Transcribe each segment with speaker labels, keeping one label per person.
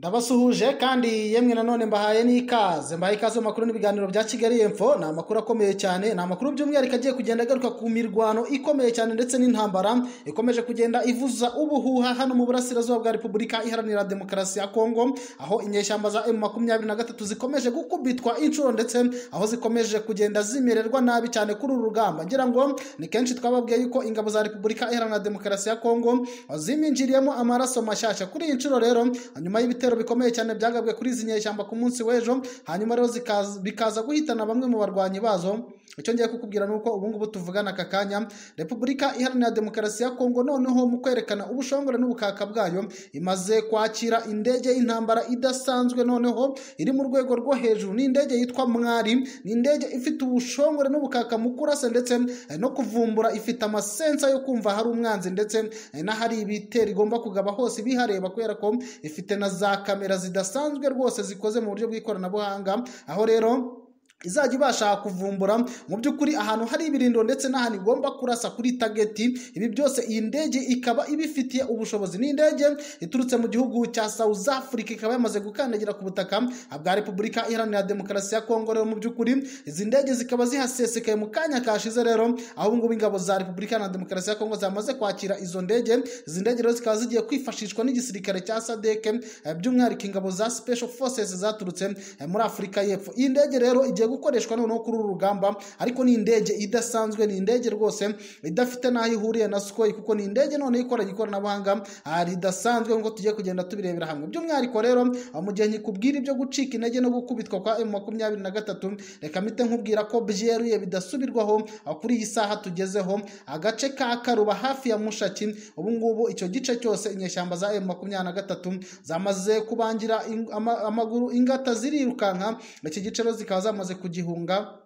Speaker 1: ndabasuhuje kandi yemwe nanone mbahaye n'ikaze mbahaye ikaze mu makuru n'ibiganiro bya kigali info ni amakuru akomeye cyane ni amakuru by'umwihariko agiye kugenda agaruka ku mirwano ikomeye cyane ndetse n'intambara ikomeje kugenda ivuza ubuhuha hano mu burasirazuba bwa repubulika iharanira demokarasi ya kongo aho inyeshyamba za emu makumyabiri na gatatu zikomeje gukubitwa inshuro ndetse aho zikomeje kugenda zimererwa nabi cyane kuri uru rugamba ngira ngo ni kenshi twababwiye yuko ingabo za repubulika iharanira demokarasi ya kongo ziminjiriyemo amaraso mashyashya kuri iyi nshuro rero nyuma y'ibitaro ibitero bikomeye cyane byagabwe kuri izi nyeshyamba ku munsi w'ejo hanyuma rero bikaza guhitana bamwe mu barwanyi bazo icyo ngiye kukubwira ni uko ubu ngubu tuvugana aka kanya repubulika iharanira demokarasi ya kongo noneho mu kwerekana ubushongore n'ubukaka bwayo imaze kwakira indege y'intambara idasanzwe noneho iri mu rwego rwo hejuru ni indege yitwa mwari ni indege ifite ubushongore n'ubukaka mu kurasa ndetse no kuvumbura ifite amasensa yo kumva hari umwanzi ndetse n'ahari ibitero igomba kugaba hose ibihareba kubera ko ifite na za kamera zidasanzwe rwose zikoze mu buryo bw'ikoranabuhanga aho rero izajya ibasha kuvumbura mu by'ukuri ahantu hari ibirindiro ndetse n'ahantu igomba kurasa kuri tageti ibi byose iyi ndege ikaba ibifitiye ubushobozi ni indege iturutse mu gihugu cya South Africa ikaba yamaze gukandagira ku butaka bwa Repubulika Iharanira Demokarasi ya Kongo rero mu by'ukuri izi ndege zikaba zihasesekaye mu kanya kashize rero aho ubu ngubu ingabo za Repubulika Iharanira Demokarasi ya Kongo zamaze kwakira izo ndege izi ndege rero zikaba zigiye kwifashishwa n'igisirikare cya SADC by'umwihariko ingabo za Special Forces zaturutse muri Afurika y'Epfo iyi ndege rero igiye gukoreshwa noneho kuri uru rugamba ariko ni indege idasanzwe ni indege rwose idafite n'aho ihuriye na sukoyi kuko ni indege noneho ikora ikoranabuhanga ridasanzwe nk'uko tugiye kugenda tubirebera hamwe by'umwihariko rero mu gihe nyikubwira ibyo gucika intege no gukubitwa kwa emu makumyabiri na gatatu reka mpite nkubwira ko byeruye bidasubirwaho kuri iyi saha tugezeho agace ka karuba hafi ya mushaki ubu ngubu icyo gice cyose inyeshyamba za emu makumyabiri na gatatu zamaze kubangira amaguru ingata zirirukanka iki gice rero zikaba zamaze kugihunga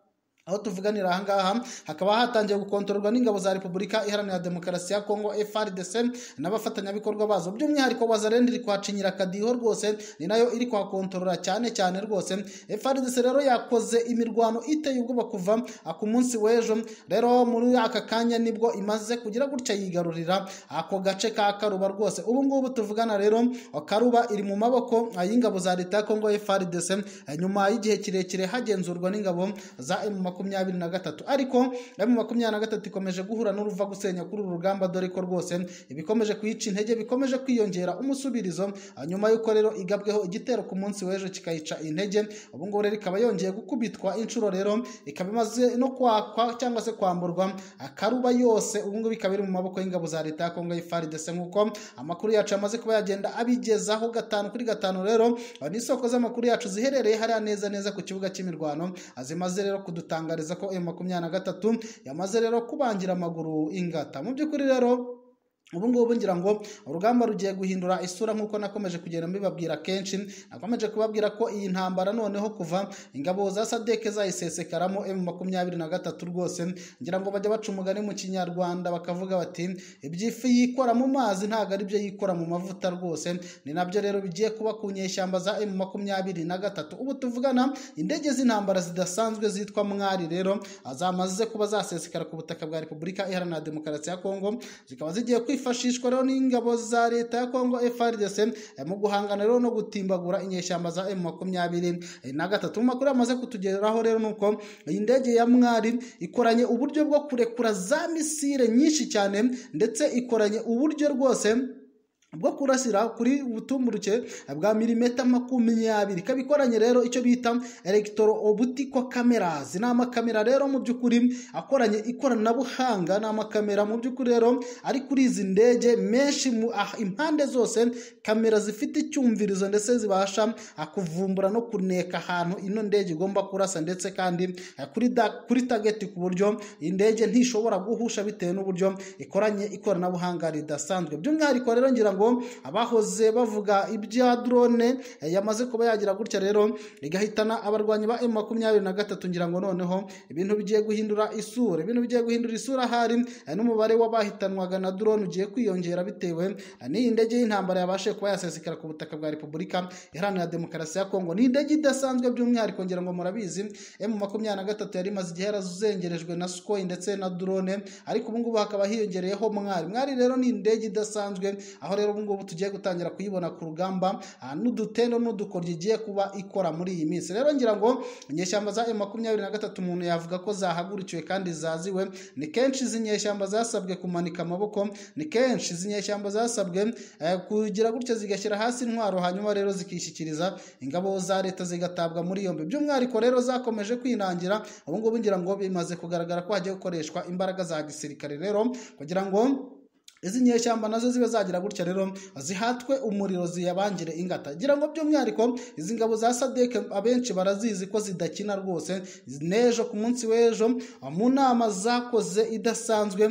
Speaker 1: aho tuvuganira ahangaha hakaba hatangiye gukontororwa n'ingabo za repubulika iharanira demokarasi ya kongo frdc n'abafatanyabikorwa bazo by'umwihariko wazarenda iri kuhacinyira akadiho rwose ni nayo iri kuhakontorora cyane cyane rwose frdc rero yakoze imirwano iteye ubwoba kuva ku munsi w'ejo rero muri aka kanya nibwo imaze kugira gutya yigarurira ako gace ka karuba rwose ubu ngubu tuvugana rero karuba iri mu maboko y'ingabo za leta ya kongo frdc nyuma y'igihe kirekire hagenzurwa n'ingabo za emu makumyabiri na gatatu ariko emu makumyabiri na gatatu ikomeje guhura n'uruva gusenya kuri uru rugamba dore ko rwose ibikomeje kuyica intege bikomeje kwiyongera umusubirizo nyuma y'uko rero igabweho igitero ku munsi w'ejo kikayica intege ubu ngubu rero ikaba yongeye gukubitwa inshuro rero ikaba imaze no kwakwa cyangwa se kwamburwa akaruba yose ubu ngubu ikaba iri mu maboko y'ingabo za leta ya kongo y'ifaridese nk'uko amakuru yacu amaze kuba yagenda abigezaho gatanu kuri gatanu rero ni isoko z'amakuru yacu ziherereye hariya neza neza ku kibuga cy'imirwano zimaze rero kudutanga gutangariza ko emu makumyabiri na gatatu yamaze rero kubangira amaguru ingata mu by'ukuri rero ubu ngubu ngira ngo urugamba rugiye guhindura isura nk'uko nakomeje kugenda mbibabwira kenshi nakomeje kubabwira ko iyi ntambara noneho kuva ingabo za sadeke zayisesekaramo emu makumyabiri na gatatu rwose ngira ngo bajya baca umugani mu kinyarwanda bakavuga bati iby'ifi yikora mu mazi ntabwo ari byo yikora mu mavuta rwose ni nabyo rero bigiye kuba ku nyeshyamba za emu makumyabiri na gatatu ubu tuvugana indege z'intambara zidasanzwe zitwa mwari rero zamaze kuba zasesekara ku butaka bwa repubulika iharanira demokarasi ya kongo zikaba zigiye kwifashisha kwifashishwa rero n'ingabo za leta ya kongo frdc mu guhangana rero no gutimbagura inyeshyamba za emu makumyabiri na gatatu mu makuru yamaze kutugeraho rero ni uko iyi ndege ya mwari ikoranye uburyo bwo kurekura za misire nyinshi cyane ndetse ikoranye uburyo rwose bwo kurasira kuri butumburuke bwa milimeta makumyabiri ikaba ikoranye rero icyo bita elegitoro obutiko cameras ni amakamera rero mu by'ukuri akoranye ikoranabuhanga ni amakamera mu by'ukuri rero ari kuri izi ndege menshi impande zose kamera zifite icyumvirizo ndetse zibasha kuvumbura no kuneka ahantu ino ndege igomba kurasa ndetse kandi kuri, da, kuri tageti ku buryo indege ntishobora guhusha bitewe n'uburyo ikoranye ikoranabuhanga ridasanzwe by'umwihariko rero ngira ngo abahoze bavuga ibya drone yamaze kuba yagira gutya rero igahitana abarwanyi ba emu makumyabiri na gatatu ngira ngo noneho ibintu bigiye guhindura isura ibintu bigiye guhindura isura hari n'umubare w'abahitanwaga na drone ugiye kwiyongera bitewe n'iyi ndege y'intambara yabashe kuba yasesekara ku butaka bwa repubulika iharanira demokarasi ya kongo ni indege idasanzwe by'umwihariko ngira ngo murabizi emu makumyabiri na gatatu yari imaze igihe yarazengerejwe na sukoyi ndetse na drone ariko ubu ngubu hakaba hiyongereyeho mwari mwari rero ni indege idasanzwe aho rero ubu ngubu tugiye gutangira kuyibona ku rugamba ah, n'udutendo n'udukoryo igiye kuba ikora muri iyi minsi rero ngira ngo inyeshyamba za makumyabiri na gatatu umuntu yavuga ko zahagurukiwe kandi zaziwe ni kenshi izi nyeshyamba zasabwe kumanika amaboko ni kenshi izi nyeshyamba zasabwe eh, kugira gutyo zigashyira hasi intwaro hanyuma rero zikishyikiriza ingabo za leta zigatabwa muri yombi by'umwihariko rero zakomeje kwinangira ubu ngubu ngira ngo bimaze kugaragara ko hagiye gukoreshwa imbaraga za gisirikare rero kugira ngo izi nyeshyamba nazo zibe zagira gutya rero zihatwe umuriro ziyabangire ingata gira ngo by'umwihariko izi ngabo za sadeke abenshi barazizi ko zidakina rwose n'ejo ku munsi w'ejo mu nama zakoze idasanzwe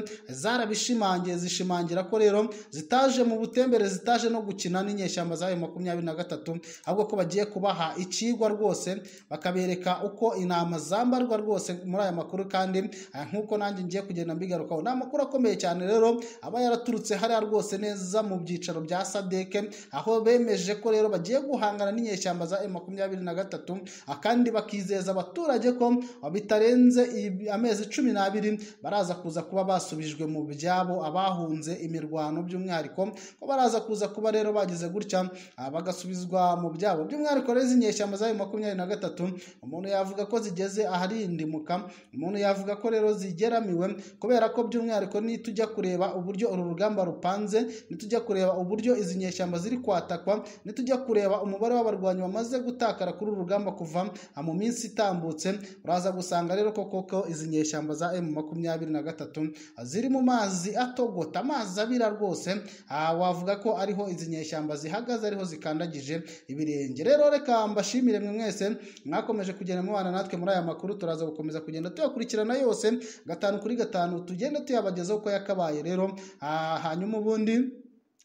Speaker 1: zarabishimangiye zishimangira ko rero zitaje mu butembere zitaje no gukina n'inyeshyamba zayo makumyabiri na gatatu ahubwo ko bagiye kubaha ikigwa rwose bakabereka uko intama zambarwa rwose muri aya makuru kandi ah, nk'uko nanjye ngiye kugenda mbigarukaho ni amakuru akomeye cyane rero aba yara yaraturutse hariya rwose neza mu byicaro bya sadeke aho bemeje ko rero bagiye guhangana n'inyeshyamba za makumyabiri na gatatu kandi bakizeza abaturage ko bitarenze amezi cumi n'abiri baraza kuza kuba basubijwe mu byabo abahunze imirwano by'umwihariko ko baraza kuza kuba rero bagize gutya ah, bagasubizwa mu byabo by'umwihariko rero izi nyeshyamba za makumyabiri na gatatu umuntu yavuga ko zigeze aharindimuka umuntu yavuga ko rero zigeramiwe kubera ko by'umwihariko nitujya kureba uburyo uru rugamba rupanze nitujya kureba uburyo izi nyeshyamba ziri kwatakwa nitujya kureba umubare w'abarwanyi bamaze gutakara kuri uru rugamba kuva mu minsi itambutse uraza gusanga rero ko koko izi nyeshyamba za emu makumyabiri na gatatu ziri mu mazi atogota amazi abira rwose ah, wavuga ko ariho izi nyeshyamba zihagaze ariho zikandagije ibirenge rero reka mbashimire mwe mwese mwakomeje kugenda mubana natwe muri aya makuru turaza gukomeza kugenda tuyakurikirana yose gatanu kuri gatanu tugende tuyabagezaho uko yakabaye rero Ah, hanyuma ubundi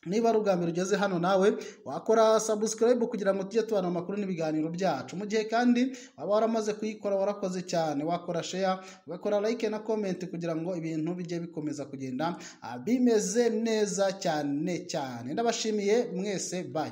Speaker 1: niba rugambira ugeze hano nawe wakora subscribe kugira ngo tujye tubana amakuru n'ibiganiro byacu mu gihe kandi waba waramaze kuyikora warakoze cyane wakora share ugakora like na comment kugira ngo ibintu bijye bikomeza kugenda ah, bimeze neza cyane cyane ndabashimiye mwese bye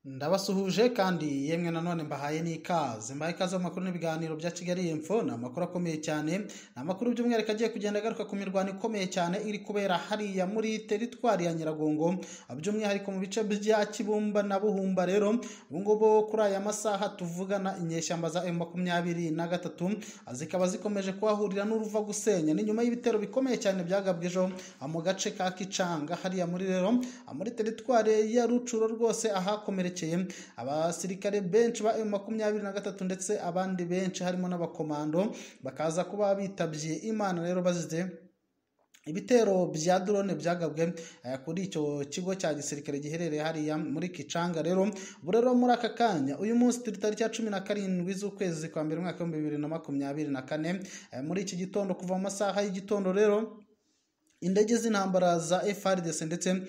Speaker 1: ndabasuhuje kandi yemwe nanone mbahaye n'ikaze mbahaye ikaze mu makuru n'ibiganiro bya kigali info ni amakuru akomeye cyane ni amakuru by'umwihariko agiye kugenda agaruka ku mirwano ikomeye cyane iri kubera hariya muri teritwari ya nyiragongo by'umwihariko mu bice bya kibumba na buhumba rero ubungubu kuri aya masaha tuvugana inyeshyamba za emu makumyabiri na gatatu zikaba zikomeje kuhahurira n'uruva gusenya ni nyuma y'ibitero bikomeye cyane byagabwe ejo mu gace ka kicanga hariya muri rero muri teritwari ya rucuro rwose ahakomereye abasirikare benshi ba emu makumyabiri na gatatu ndetse abandi benshi harimo n'abakomando bakaza kuba bitabye imana rero bazize ibitero bya drone byagabwe kuri icyo kigo cya gisirikare giherereye hariya muri kicanga rero burero muri aka kanya uyu munsi turi tariki ya cumi na karindwi z'ukwezi kwa mbere umwaka w'ibihumbi bibiri na makumyabiri na kane muri iki gitondo kuva mu masaha y'igitondo rero indege z'intambara za FRDC ndetse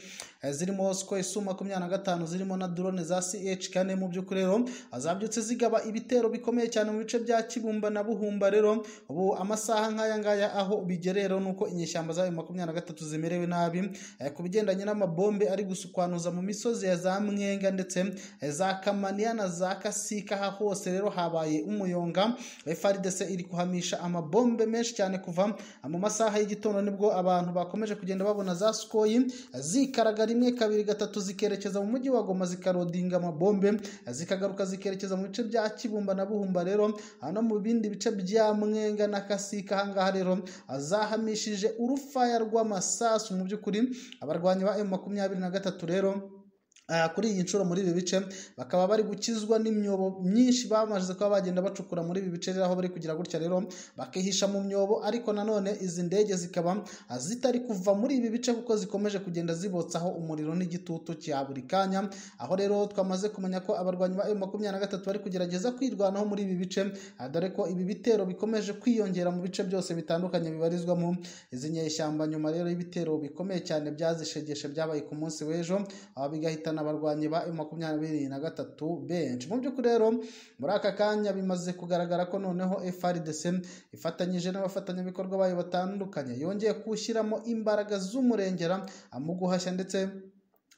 Speaker 1: zirimo Sukhoi Su makumyabiri na gatanu zirimo na drone za CH kane mu by'ukuri rero zabyutse zigaba ibitero bikomeye cyane mu bice bya Kibumba na Buhumba rero ubu amasaha nk'aya ngaya aho bigerero nuko inyeshyamba za makumyabiri na gatatu zimerewe nabi ku bigendanye n'amabombe ari gusukwanuza mu misozi ya za Mwenga ndetse za Kamaniya na za Kasika aha hose rero habaye umuyonga FRDC iri kuhamisha amabombe menshi cyane kuva mu masaha y'igitondo nibwo abantu bakomeje kugenda babona za sukoyi zikaraga rimwe kabiri gatatu zikerekeza mu mujyi wa goma zikarodinga amabombe zikagaruka zikerekeza mu bice bya kibumba na buhumba rero no mu bindi bice bya mwenga na kasika ahangaha rero zahamishije urufaya rw'amasasu mu by'ukuri abarwanyi ba emu makumyabiri na gatatu rero kuri iyi nshuro muri ibi bice bakaba bari gukizwa n'imyobo myinshi bamaze kuba bagenda bacukura muri ibi bice aho bari kugira gutya rero bakihisha mu myobo ariko nanone izi ndege zikaba zitari kuva muri ibi bice kuko zikomeje kugenda zibotsaho umuriro n'igitutu cya buri kanya aho rero twamaze kumenya ko abarwanyi ba makumyabiri na gatatu bari kugerageza kwirwanaho muri ibi bice dore ko ibi bitero bikomeje kwiyongera mu bice byose bitandukanye bibarizwamo izi nyeshyamba nyuma rero y'ibitero bikomeye cyane byazishegeshe byabaye ku munsi w'ejo bigahitana abarwanyi ba makumyabiri na gatatu benshi mu by'ukuri rero muri aka kanya bimaze kugaragara ko noneho FRDC ifatanyije n'abafatanyabikorwa bayo batandukanye yongeye gushyiramo imbaraga z'umurengera mu guhashya ndetse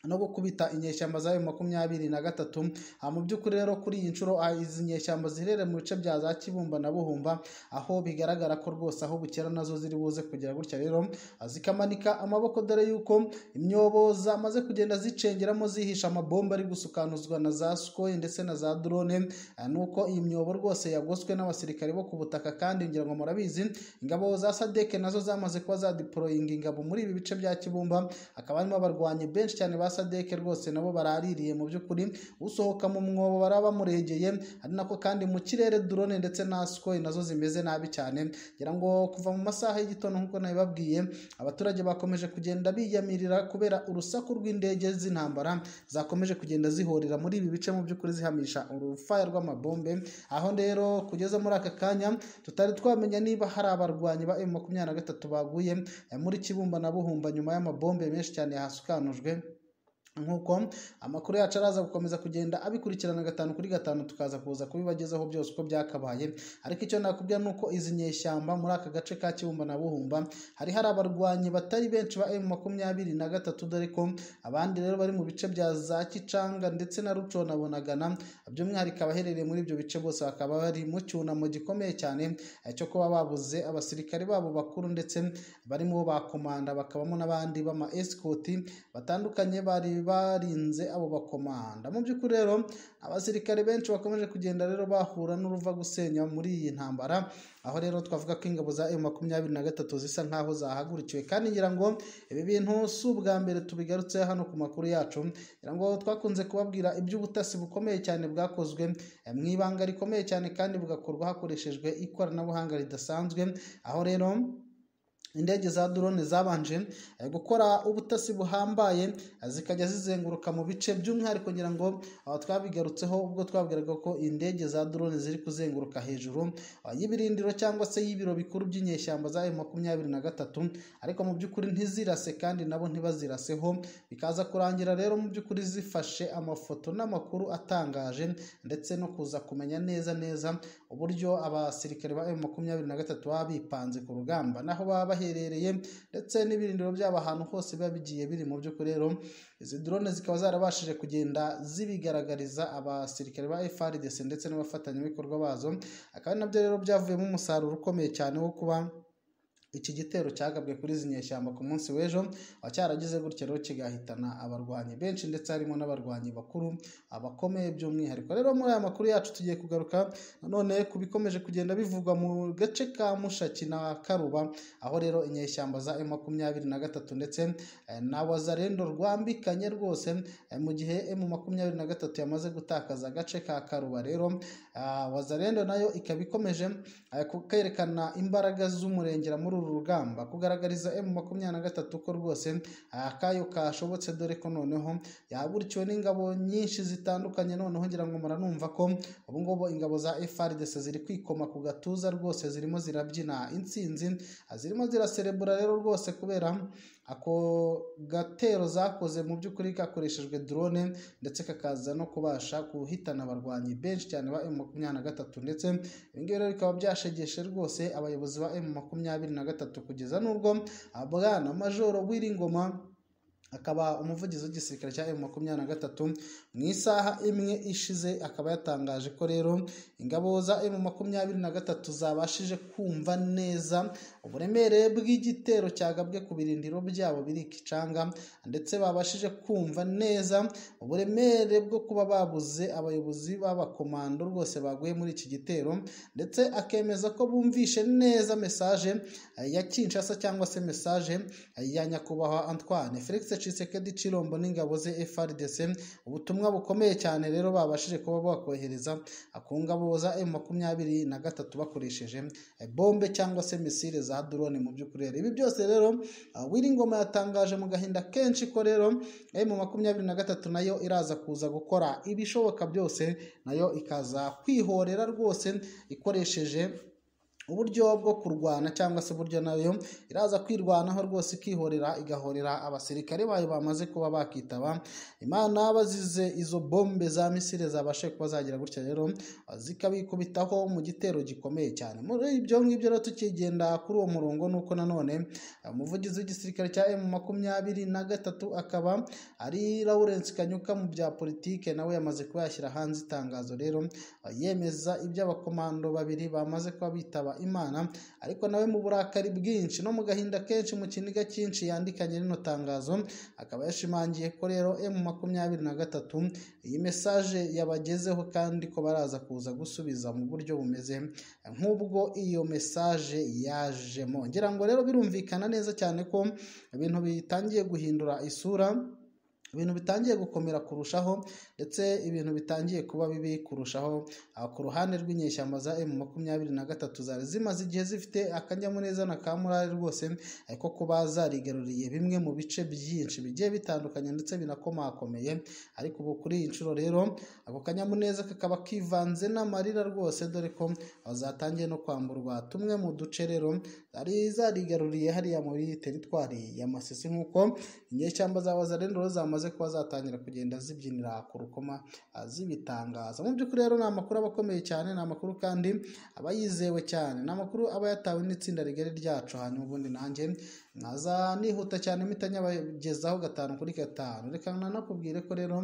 Speaker 1: no gukubita inyeshyamba zayo makumyabiri na gatatu Ah, mu by'ukuri rero kuri iyi nshuro ah, izi nyeshyamba ziherereye mu bice bya za kibumba na buhumba aho bigaragara ko rwose aho bukera nazo ziri buze kugera gutya rero ah, zikamanika amaboko dore yuko imyobo zamaze kugenda zicengeramo zihisha amabomba ari gusukanuzwa na za sukoyi ndetse na za drone Ah, nuko iyi myobo rwose yagoswe n'abasirikare bo ku butaka kandi ngira ngo murabizi ingabo za sadeke nazo zamaze kuba zadiporoyinga ingabo muri ibi bice bya kibumba hakaba harimo abarwanyi benshi cyane ba sadeke rwose nabo baraririye mu by'ukuri usohoka mu mwobo baraba bamuregeye ari nako kandi mu kirere drone ndetse na sikoyi nazo zimeze nabi cyane ngira ngo kuva mu masaha y'igitondo nk'uko nabibabwiye abaturage bakomeje kugenda biyamirira kubera urusaku rw'indege z'intambara zakomeje kugenda zihorera muri ibi bice mu by'ukuri zihamisha urufaya rw'amabombe aho rero kugeza muri aka kanya tutari twamenya niba hari abarwanyi ba M23 baguye eh, muri Kibumba na Buhumba nyuma y'amabombe menshi cyane yahasukanujwe nk'uko amakuru yacu araza gukomeza kugenda abikurikirana gatanu kuri gatanu tukaza kuza kubibagezaho byose uko byakabaye ariko icyo nakubwira ni uko izi nyeshyamba muri aka gace ka kibumba na buhumba hari hari abarwanyi batari benshi ba emu makumyabiri na gatatu dore ko abandi rero bari mu bice bya za kicanga ndetse na ruco na bunagana by'umwihariko abaherereye muri ibyo bice bose bakaba bari mu cyunamo gikomeye cyane eh, cyo kuba babuze abasirikare babo bakuru ndetse barimo ba komanda bakabamo n'abandi b'ama esikoti batandukanye bari barinze abo bakomanda mu by'ukuri rero abasirikare benshi bakomeje kugenda rero bahura n'uruva gusenya muri iyi ntambara aho rero twavuga ko ingabo za M23 zisa nkaho zahagurikiwe kandi ngira ngo ibi bintu si ubwa mbere tubigarutse hano ku makuru yacu ngira ngo twakunze kubabwira iby'ubutasi bukomeye cyane bwakozwe eh, mu ibanga rikomeye cyane kandi bugakorwa hakoreshejwe ikoranabuhanga ridasanzwe aho rero indege za drone zabanje eh, gukora ubutasi buhambaye eh, zikajya zizenguruka mu bice by'umwihariko ngira ngo ah, twabigarutseho ubwo twabwiraga ko indege za drone ziri kuzenguruka hejuru ah, y'ibirindiro cyangwa se y'ibiro bikuru by'inyeshyamba za makumyabiri na gatatu ariko mu by'ukuri ntizirase kandi nabo ntibaziraseho bikaza kurangira rero mu by'ukuri zifashe amafoto n'amakuru atangaje ndetse no kuza kumenya neza neza uburyo abasirikare ba makumyabiri na gatatu baba bipanze ku rugamba naho baba baherereye ndetse n'ibirindiro byabo ahantu hose biba bigiye biri mu by'ukuri rero izi drone zikaba zarabashije kugenda zibigaragariza abasirikare ba FARDC ndetse n'abafatanyabikorwa bazo akaba ari nabyo rero byavuyemo umusaruro ukomeye cyane wo kuba iki gitero cyagabwe kuri izi nyeshyamba ku munsi w'ejo cyaragize gutya rero kigahitana abarwanyi benshi ndetse harimo n'abarwanyi bakuru abakomeye by'umwihariko rero muri aya makuru yacu tugiye kugaruka nanone ku bikomeje kugenda bivugwa mu gace ka mushaki na karuba aho rero inyeshyamba za M makumyabiri na gatatu ndetse eh, na wazarendo rwambikanye rwose eh, mu gihe M makumyabiri na gatatu yamaze gutakaza agace ka karuba rero ah, wazarendo nayo ikaba ikomeje eh, ku- kwerekana imbaraga z'umurengera muri uru rugamba kugaragariza M makumyabiri na gatatu ko rwose ah, akayo kashobotse dore ko noneho yahagurikiwe n'ingabo nyinshi zitandukanye noneho ngira ngo muranumva ko ubu ngubu ingabo za FARDC ziri kwikoma ku gatuza rwose zirimo zirabyina intsinzi ah, zirimo ziraserebura rero rwose kubera ako gatero zakoze mu by'ukuri kakoreshejwe drone ndetse kakaza no kubasha guhitana abarwanyi benshi cyane ba M makumyabiri na gatatu ndetse ibi ngibi rero bikaba byashegeshe rwose abayobozi ba M makumyabiri na gatatu kugeza n'ubwo ah, bwana majoro Wiringoma akaba umuvugizi w'igisirikare cya M23 mu isaha imwe ishize akaba yatangaje ko rero ingabo za M23 zabashije kumva neza uburemere bw'igitero cyagabwe ku birindiro byabo biri ikicanga ndetse babashije kumva neza uburemere bwo kuba babuze abayobozi b'abakomando rwose baguye muri iki gitero ndetse akemeza ko bumvishe neza mesaje eh, ya Kinshasa cyangwa se mesaje eh, ya nyakubahwa Antoine Felix Tshisekedi Chilombo n'ingabo ze FARDC ubutumwa bukomeye cyane rero babashije kuba bakohereza ku ngabo za M23 bakoresheje eh, bombe cyangwa se misile za drone mu by'ukuri rero. ibi byose rero ah, Wiringoma yatangaje mu gahinda kenshi ko rero M23 nayo iraza kuza gukora ibishoboka byose nayo ikaza kwihorera rwose ikoresheje uburyo bwo kurwana cyangwa se uburyo nayo iraza kwirwanaho rwose ikihorera igahorera abasirikare bayo bamaze kuba bakitaba imana bazize izo bombe za misile zabashe kuba zagira gutya rero zikabikubitaho mu gitero gikomeye cyane muri ibyo ngibyo rero tukigenda kuri uwo murongo nuko nanone umuvugizi w'igisirikare cya emu makumyabiri na gatatu akaba ari lawurence kanyuka mu bya politike nawe yamaze kuba yashyira hanze itangazo rero yemeza ibyo abakomando babiri bamaze kuba bitaba imana ariko nawe mu burakari bwinshi no mu gahinda kenshi mu kiniga cyinshi yandikanye rino tangazo akaba yashimangiye ko rero emu makumyabiri na gatatu iyi mesaje yabagezeho kandi ko baraza kuza gusubiza mu buryo bumeze nk'ubwo iyo mesaje yajemo ngira ngo rero birumvikana neza cyane ko ibintu bitangiye guhindura isura ibintu bitangiye gukomera kurushaho ndetse ibintu bitangiye kuba bibi kurushaho ku ruhande rw'inyeshyamba za emu makumyabiri na gatatu zari zimaze igihe zifite akanyamuneza na ka murari rwose ariko kuba zarigaruriye bimwe mu bice byinshi bigiye bitandukanye ndetse binakomakomeye ariko ubu kuri iyi nshuro rero ako kanyamuneza kakaba kivanze n'amarira rwose dore ko zatangiye no kwamburwa tumwe mu duce rero zari zarigaruriye hariya muri teritwari ya masisi nk'uko inyeshyamba za wazarendoro zamaze zimaze kuba zatangira kugenda zibyinira ku rukoma zibitangaza mu by'ukuri rero ni amakuru aba akomeye cyane ni amakuru kandi aba yizewe cyane ni amakuru aba yatawe n'itsinda rigari ryacu hanyuma ubundi nanjye naza nihuta cyane mpita nyabagezaho gatanu kuri gatanu reka nanakubwire ko rero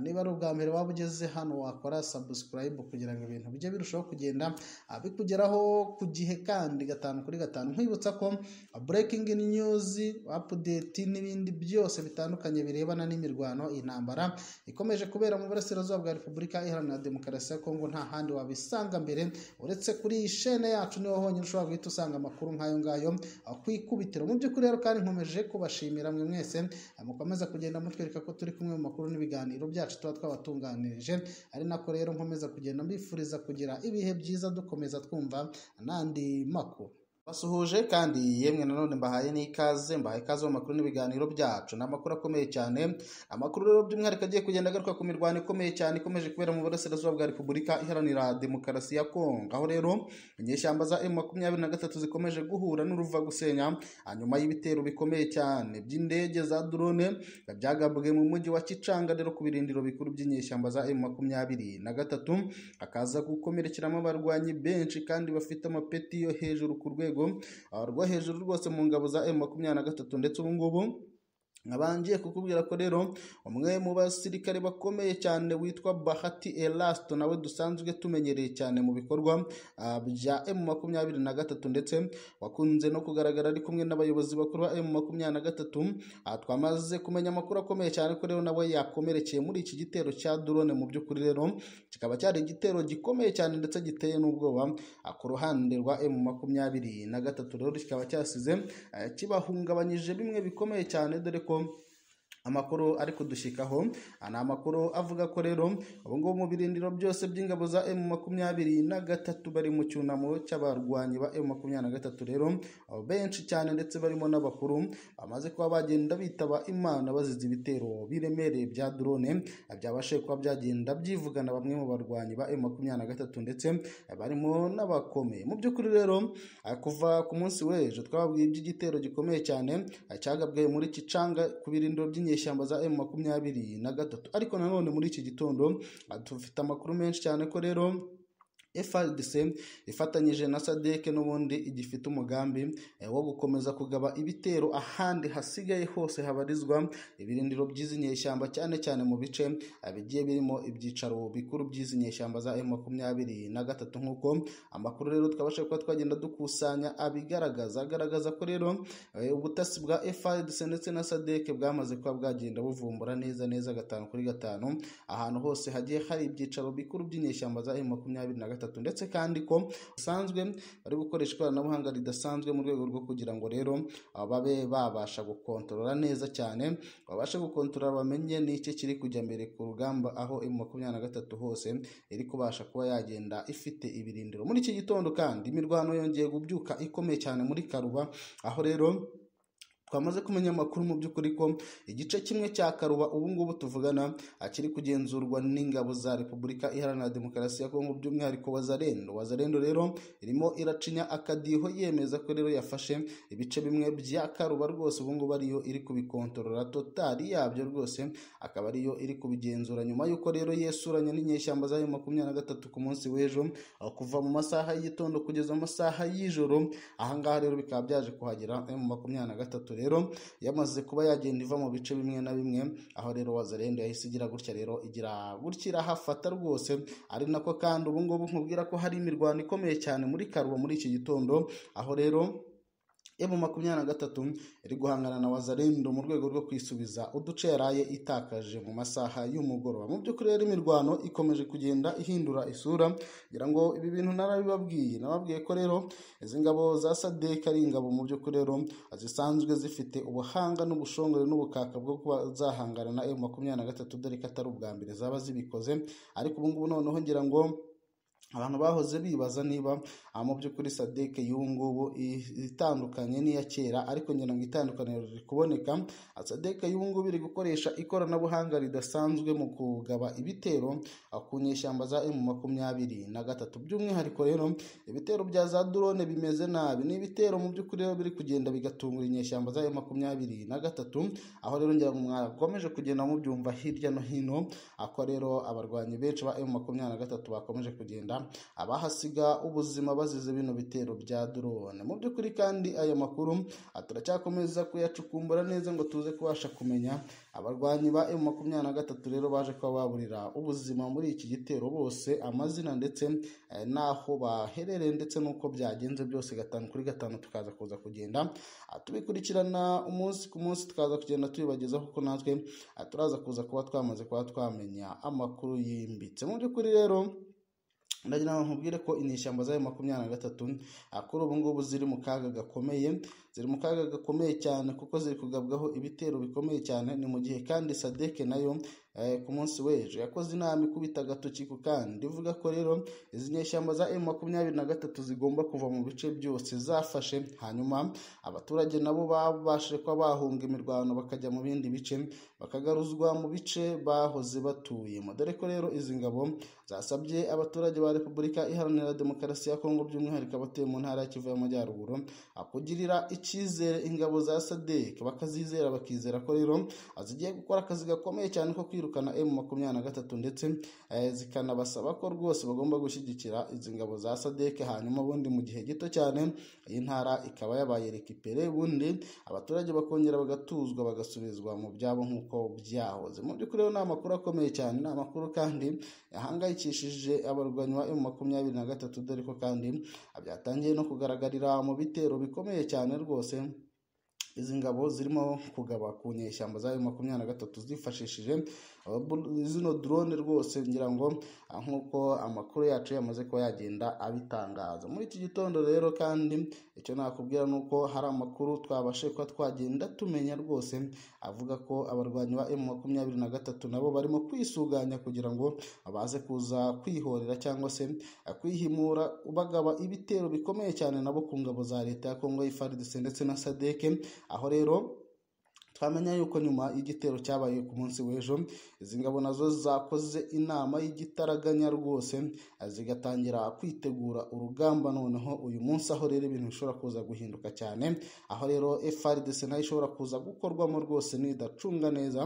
Speaker 1: niba ari ubwa mbere waba ugeze hano wakora sabusikarayibu kugira ngo ibintu bijye birushaho kugenda bikugeraho ku gihe kandi gatanu kuri gatanu nkwibutsa ko burekingi niyuzi apudeti n'ibindi byose bitandukanye birebana n'imirwano intambara ikomeje kubera mu burasirazuba bwa repubulika iharanira demokarasi ya kongo nta handi wabisanga mbere uretse kuri iyi shene yacu niho honyine ushobora guhita usanga amakuru nk'ayo ngayo ku ikubitiro mu by'ukuri rero kandi nkomeje kubashimira mwe mwese mukomeza kugenda mutwereka ko turi kumwe mu makuru n'ibiganiro byacu tuba twabatunganirije ari nako rero nkomeza kugenda mbifuriza kugira ibihe byiza dukomeza twumva n'andi makuru basuhuje kandi yemwe nanone mbahaye n'ikaze mbahaye ikaze mu makuru n'ibiganiro byacu ni amakuru akomeye cyane amakuru rero by'umwihariko agiye kugenda agaruka ku mirwano ikomeye cyane ikomeje kubera mu burasirazuba bwa repubulika iharanira demokarasi ya kongo aho rero inyeshyamba za emu makumyabiri na gatatu zikomeje guhura n'uruva gusenya hanyuma y'ibitero bikomeye cyane by'indege za drone byagabwe mu mujyi wa kicanga rero ku birindiro bikuru by'inyeshyamba za emu makumyabiri na gatatu hakaza gukomerekeramo abarwanyi benshi kandi bafite amapeti yo hejuru ku rwego rwo hejuru rwose mu ngabo za emu makumyabiri na gatatu ndetse ubu ngubu nkabangiye kukubwira ko rero umwe mu basirikare bakomeye cyane witwa bahati elasito nawe dusanzwe tumenyereye cyane mu bikorwa bya emu makumyabiri na gatatu ndetse wakunze no kugaragara ari kumwe n'abayobozi bakuru ba emu makumyabiri na gatatu twamaze kumenya amakuru akomeye cyane ko rero nawe yakomerekeye muri iki gitero cya drone mu by'ukuri rero kikaba cyari igitero gikomeye cyane ndetse giteye n'ubwoba ku ruhande rwa emu makumyabiri na gatatu rero kikaba cyasize kibahungabanyije bimwe bikomeye cyane dore ko amakuru ari kudushyikaho ni amakuru avuga ko rero ubu ngubu mu birindiro byose by'ingabo za emu makumyabiri na gatatu bari mu cyunamo cy'abarwanyi ba emu makumyabiri na gatatu rero benshi cyane ndetse barimo n'abakuru bamaze kuba bagenda bitaba imana bazize ibitero biremereye bya drone byabashe kuba byagenda byivugana bamwe mu barwanyi ba emu makumyabiri na gatatu ndetse barimo n'abakomeye mu by'ukuri rero kuva ku munsi w'ejo twababwiye iby'igitero gikomeye cyane cyagabwe muri kicanga ku birindiro by'inyeshyamba inyeshyamba za emu makumyabiri na gatatu ariko nanone muri iki gitondo dufite amakuru menshi cyane ko rero FRDC ifatanyije na SADC n'ubundi igifite umugambi wo gukomeza kugaba ibitero ahandi hasigaye hose habarizwa ibirindiro by'izi nyeshyamba cyane cyane mu bice bigiye birimo ibyicaro bikuru by'izi nyeshyamba za M23 na gatatu nk'uko amakuru rero twabasha kuba twagenda dukusanya abigaragaza agaragaza ko rero ubutasi bwa FRDC ndetse na SADC bwamaze kuba bwagenda buvumbura neza neza gatanu kuri gatanu ahantu hose hagiye hari ibyicaro bikuru by'inyeshyamba za M23 na gatatu gatatu ndetse kandi ko basanzwe bari gukoresha ikoranabuhanga ridasanzwe mu rwego rwo kugira ngo rero babe babasha gukontorora neza cyane babashe gukontorora bamenye n'icyo kiri kujya mbere ku rugamba aho emu makumyabiri na gatatu hose iri kubasha kuba yagenda ifite ibirindiro muri iki gitondo kandi imirwano yongeye kubyuka ikomeye cyane muri karuba aho rero twamaze kumenya amakuru mu by'ukuri ko igice kimwe cya karuba ubu ngubu tuvugana akiri kugenzurwa n'ingabo za repubulika iharanira demokarasi ya kongo by'umwihariko wazarendo wazarendo rero irimo iracinya akadiho yemeza ko rero yafashe ibice bimwe bya karuba rwose ubu ngubu ariyo iri kubikontorora totali yabyo rwose akaba ariyo iri kubigenzura nyuma y'uko rero yesuranye n'inyeshyamba zayo makumyabiri na gatatu ku munsi w'ejo aho kuva mu masaha y'igitondo kugeza mu masaha y'ijoro ahangaha rero bikaba byaje kuhagera mu makumyabiri na gatatu rero yamaze kuba yagenda iva mu bice bimwe na bimwe aho rero wazarendo yahise igira gutya rero igira gutya irahafata rwose ari nako kandi ubu ngubu nkubwira ko hari imirwano ikomeye cyane muri karuba muri iki gitondo aho rero emu makumyabiri na gatatu iri guhangana na wazarendo mu rwego rwo kwisubiza uduce yaraye itakaje mu masaha y'umugoroba mu by'ukuri rero imirwano ikomeje kugenda ihindura isura ngira ngo ibi bintu narabibabwiye nababwiye ko rero izi ngabo za sadek ari ingabo mu by'ukuri rero zisanzwe zifite ubuhanga n'ubushongore n'ubukaka bwo kuba zahangana na emu makumyabiri na gatatu dore ko atari ubwa mbere zaba zibikoze ariko ubu ngubu noneho ngira ngo abantu bahoze bibaza niba mu by'ukuri sadeke y'ubu ngubu itandukanye n'iya kera ariko ngira ngo itandukaniro riri kuboneka sadeke y'ubu ngubu iri gukoresha ikoranabuhanga ridasanzwe mu kugaba ibitero ku nyeshyamba za emu makumyabiri na gatatu by'umwihariko rero ibitero bya za drone bimeze nabi ni ibitero mu by'ukuri rero biri kugenda bigatungura inyeshyamba za emu makumyabiri na gatatu aho rero ngira ngo mwakomeje kugenda mubyumva hirya no hino ako rero abarwanyi benshi ba emu makumyabiri na gatatu bakomeje kugenda abahasiga ubuzima bazize bino bitero bya drone mu by'ukuri kandi aya makuru turacyakomeza kuyacukumbura neza ngo tuze kubasha kumenya abarwanyi ba emu makumyabiri na gatatu rero baje kuba baburira ubuzima muri iki gitero bose amazina ndetse eh, n'aho baherereye ndetse n'uko byagenze byose gatanu kuri gatanu tukaza kuza kugenda ah, tubikurikirana umunsi ku munsi tukaza kugenda tubibagezaho kuko natwe ah, turaza kuza kuba twamaze kuba twamenya amakuru yimbitse mu by'ukuri rero ndagira ngo nkubwire ko inyeshyamba zayo makumyabiri na gatatu kuri ubu ngubu ziri mu kaga gakomeye ziri mu kaga gakomeye cyane kuko ziri kugabwaho ibitero bikomeye cyane ni mu gihe kandi sadeke nayo ku munsi w'ejo yakoze inama ikubita agatoki ku kandi ivuga ko rero izi nyeshyamba za emu makumyabiri na gatatu zigomba kuva mu bice byose zafashe hanyuma abaturage nabo babashije kuba bahunga imirwano bakajya mu bindi bice bakagaruzwa mu bice bahoze batuyemo dore ko rero izi ngabo zasabye abaturage ba repubulika iharanira demokarasi ya kongo by'umwihariko abatuye mu ntara ya kivu y'amajyaruguru kugirira icyizere ingabo za sadek bakazizera bakizera ko rero zigiye gukora akazi gakomeye cyane ko kwiruka kwirukana emu makumyabiri na gatatu ndetse zikanabasaba ko rwose bagomba gushyigikira izi ngabo za sadeke hanyuma ubundi mu gihe gito cyane iyi ntara ikaba yabaye rekipere ubundi abaturage bakongera bagatuzwa bagasubizwa mu byabo nk'uko byahoze mu by'ukuri rero ni amakuru akomeye cyane ni amakuru kandi yahangayikishije abarwanyi ba emu makumyabiri na gatatu dore ko kandi byatangiye no kugaragarira mu bitero bikomeye cyane rwose izi ngabo zirimo kugaba ku nyeshyamba zayo makumyabiri na gatatu zifashishije zino drone rwose ngira ngo nk'uko amakuru yacu yamaze kuba yagenda abitangaza muri iki gitondo rero kandi icyo nakubwira ni uko hari amakuru twabashe kuba twagenda tumenya rwose avuga ko abarwanyi ba emu makumyabiri na gatatu nabo barimo kwisuganya kugira ngo baze kuza kwihorera cyangwa se kwihimura bagaba ibitero bikomeye cyane nabo ku ngabo za leta ya kongo y'ifaridise ndetse na sadeke aho rero twamenya yuko nyuma y'igitero cyabaye ku munsi w'ejo izi ngabo nazo zakoze inama y'igitaraganya rwose zigatangira kwitegura urugamba noneho uyu munsi aho rero ibintu bishobora kuza guhinduka cyane aho rero FRDC nayo ishobora kuza gukorwamo rwose nidacunga neza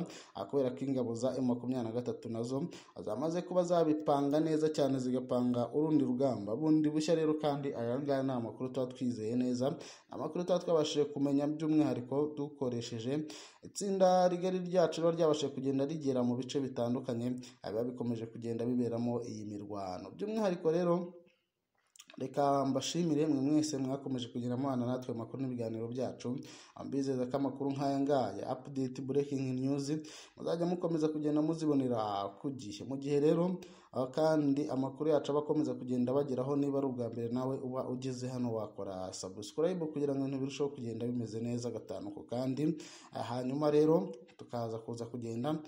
Speaker 1: kubera ko ingabo za M23 nazo zamaze kuba zabipanga neza cyane zigapanga urundi rugamba bundi bushya rero kandi aya ngaya ni amakuru tuba twizeye neza amakuru tuba twabashije kumenya by'umwihariko dukoresheje itsinda rigari ryacu riba ryabashije kugenda rigera mu bice bitandukanye biba bikomeje kugenda biberamo iyi mirwano by'umwihariko rero reka mbashimire mwe mwese mwakomeje kugira amana natwe amakuru n'ibiganiro byacu mbizeza ko amakuru nk'aya ngaya apudeti burekingi niyuzi muzajya mukomeza kugenda muzibonera ku gihe mu gihe rero kandi amakuru yacu aba akomeza kugenda bageraho niba ari ubwa mbere nawe uba ugeze hano wakora sabusikarayibu kugira ngo ibintu birusheho kugenda bimeze neza gatanu ku kandi hanyuma rero tukaza kuza kugenda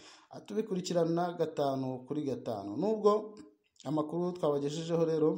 Speaker 1: tubikurikirana gatanu kuri gatanu nubwo amakuru twabagejejeho rero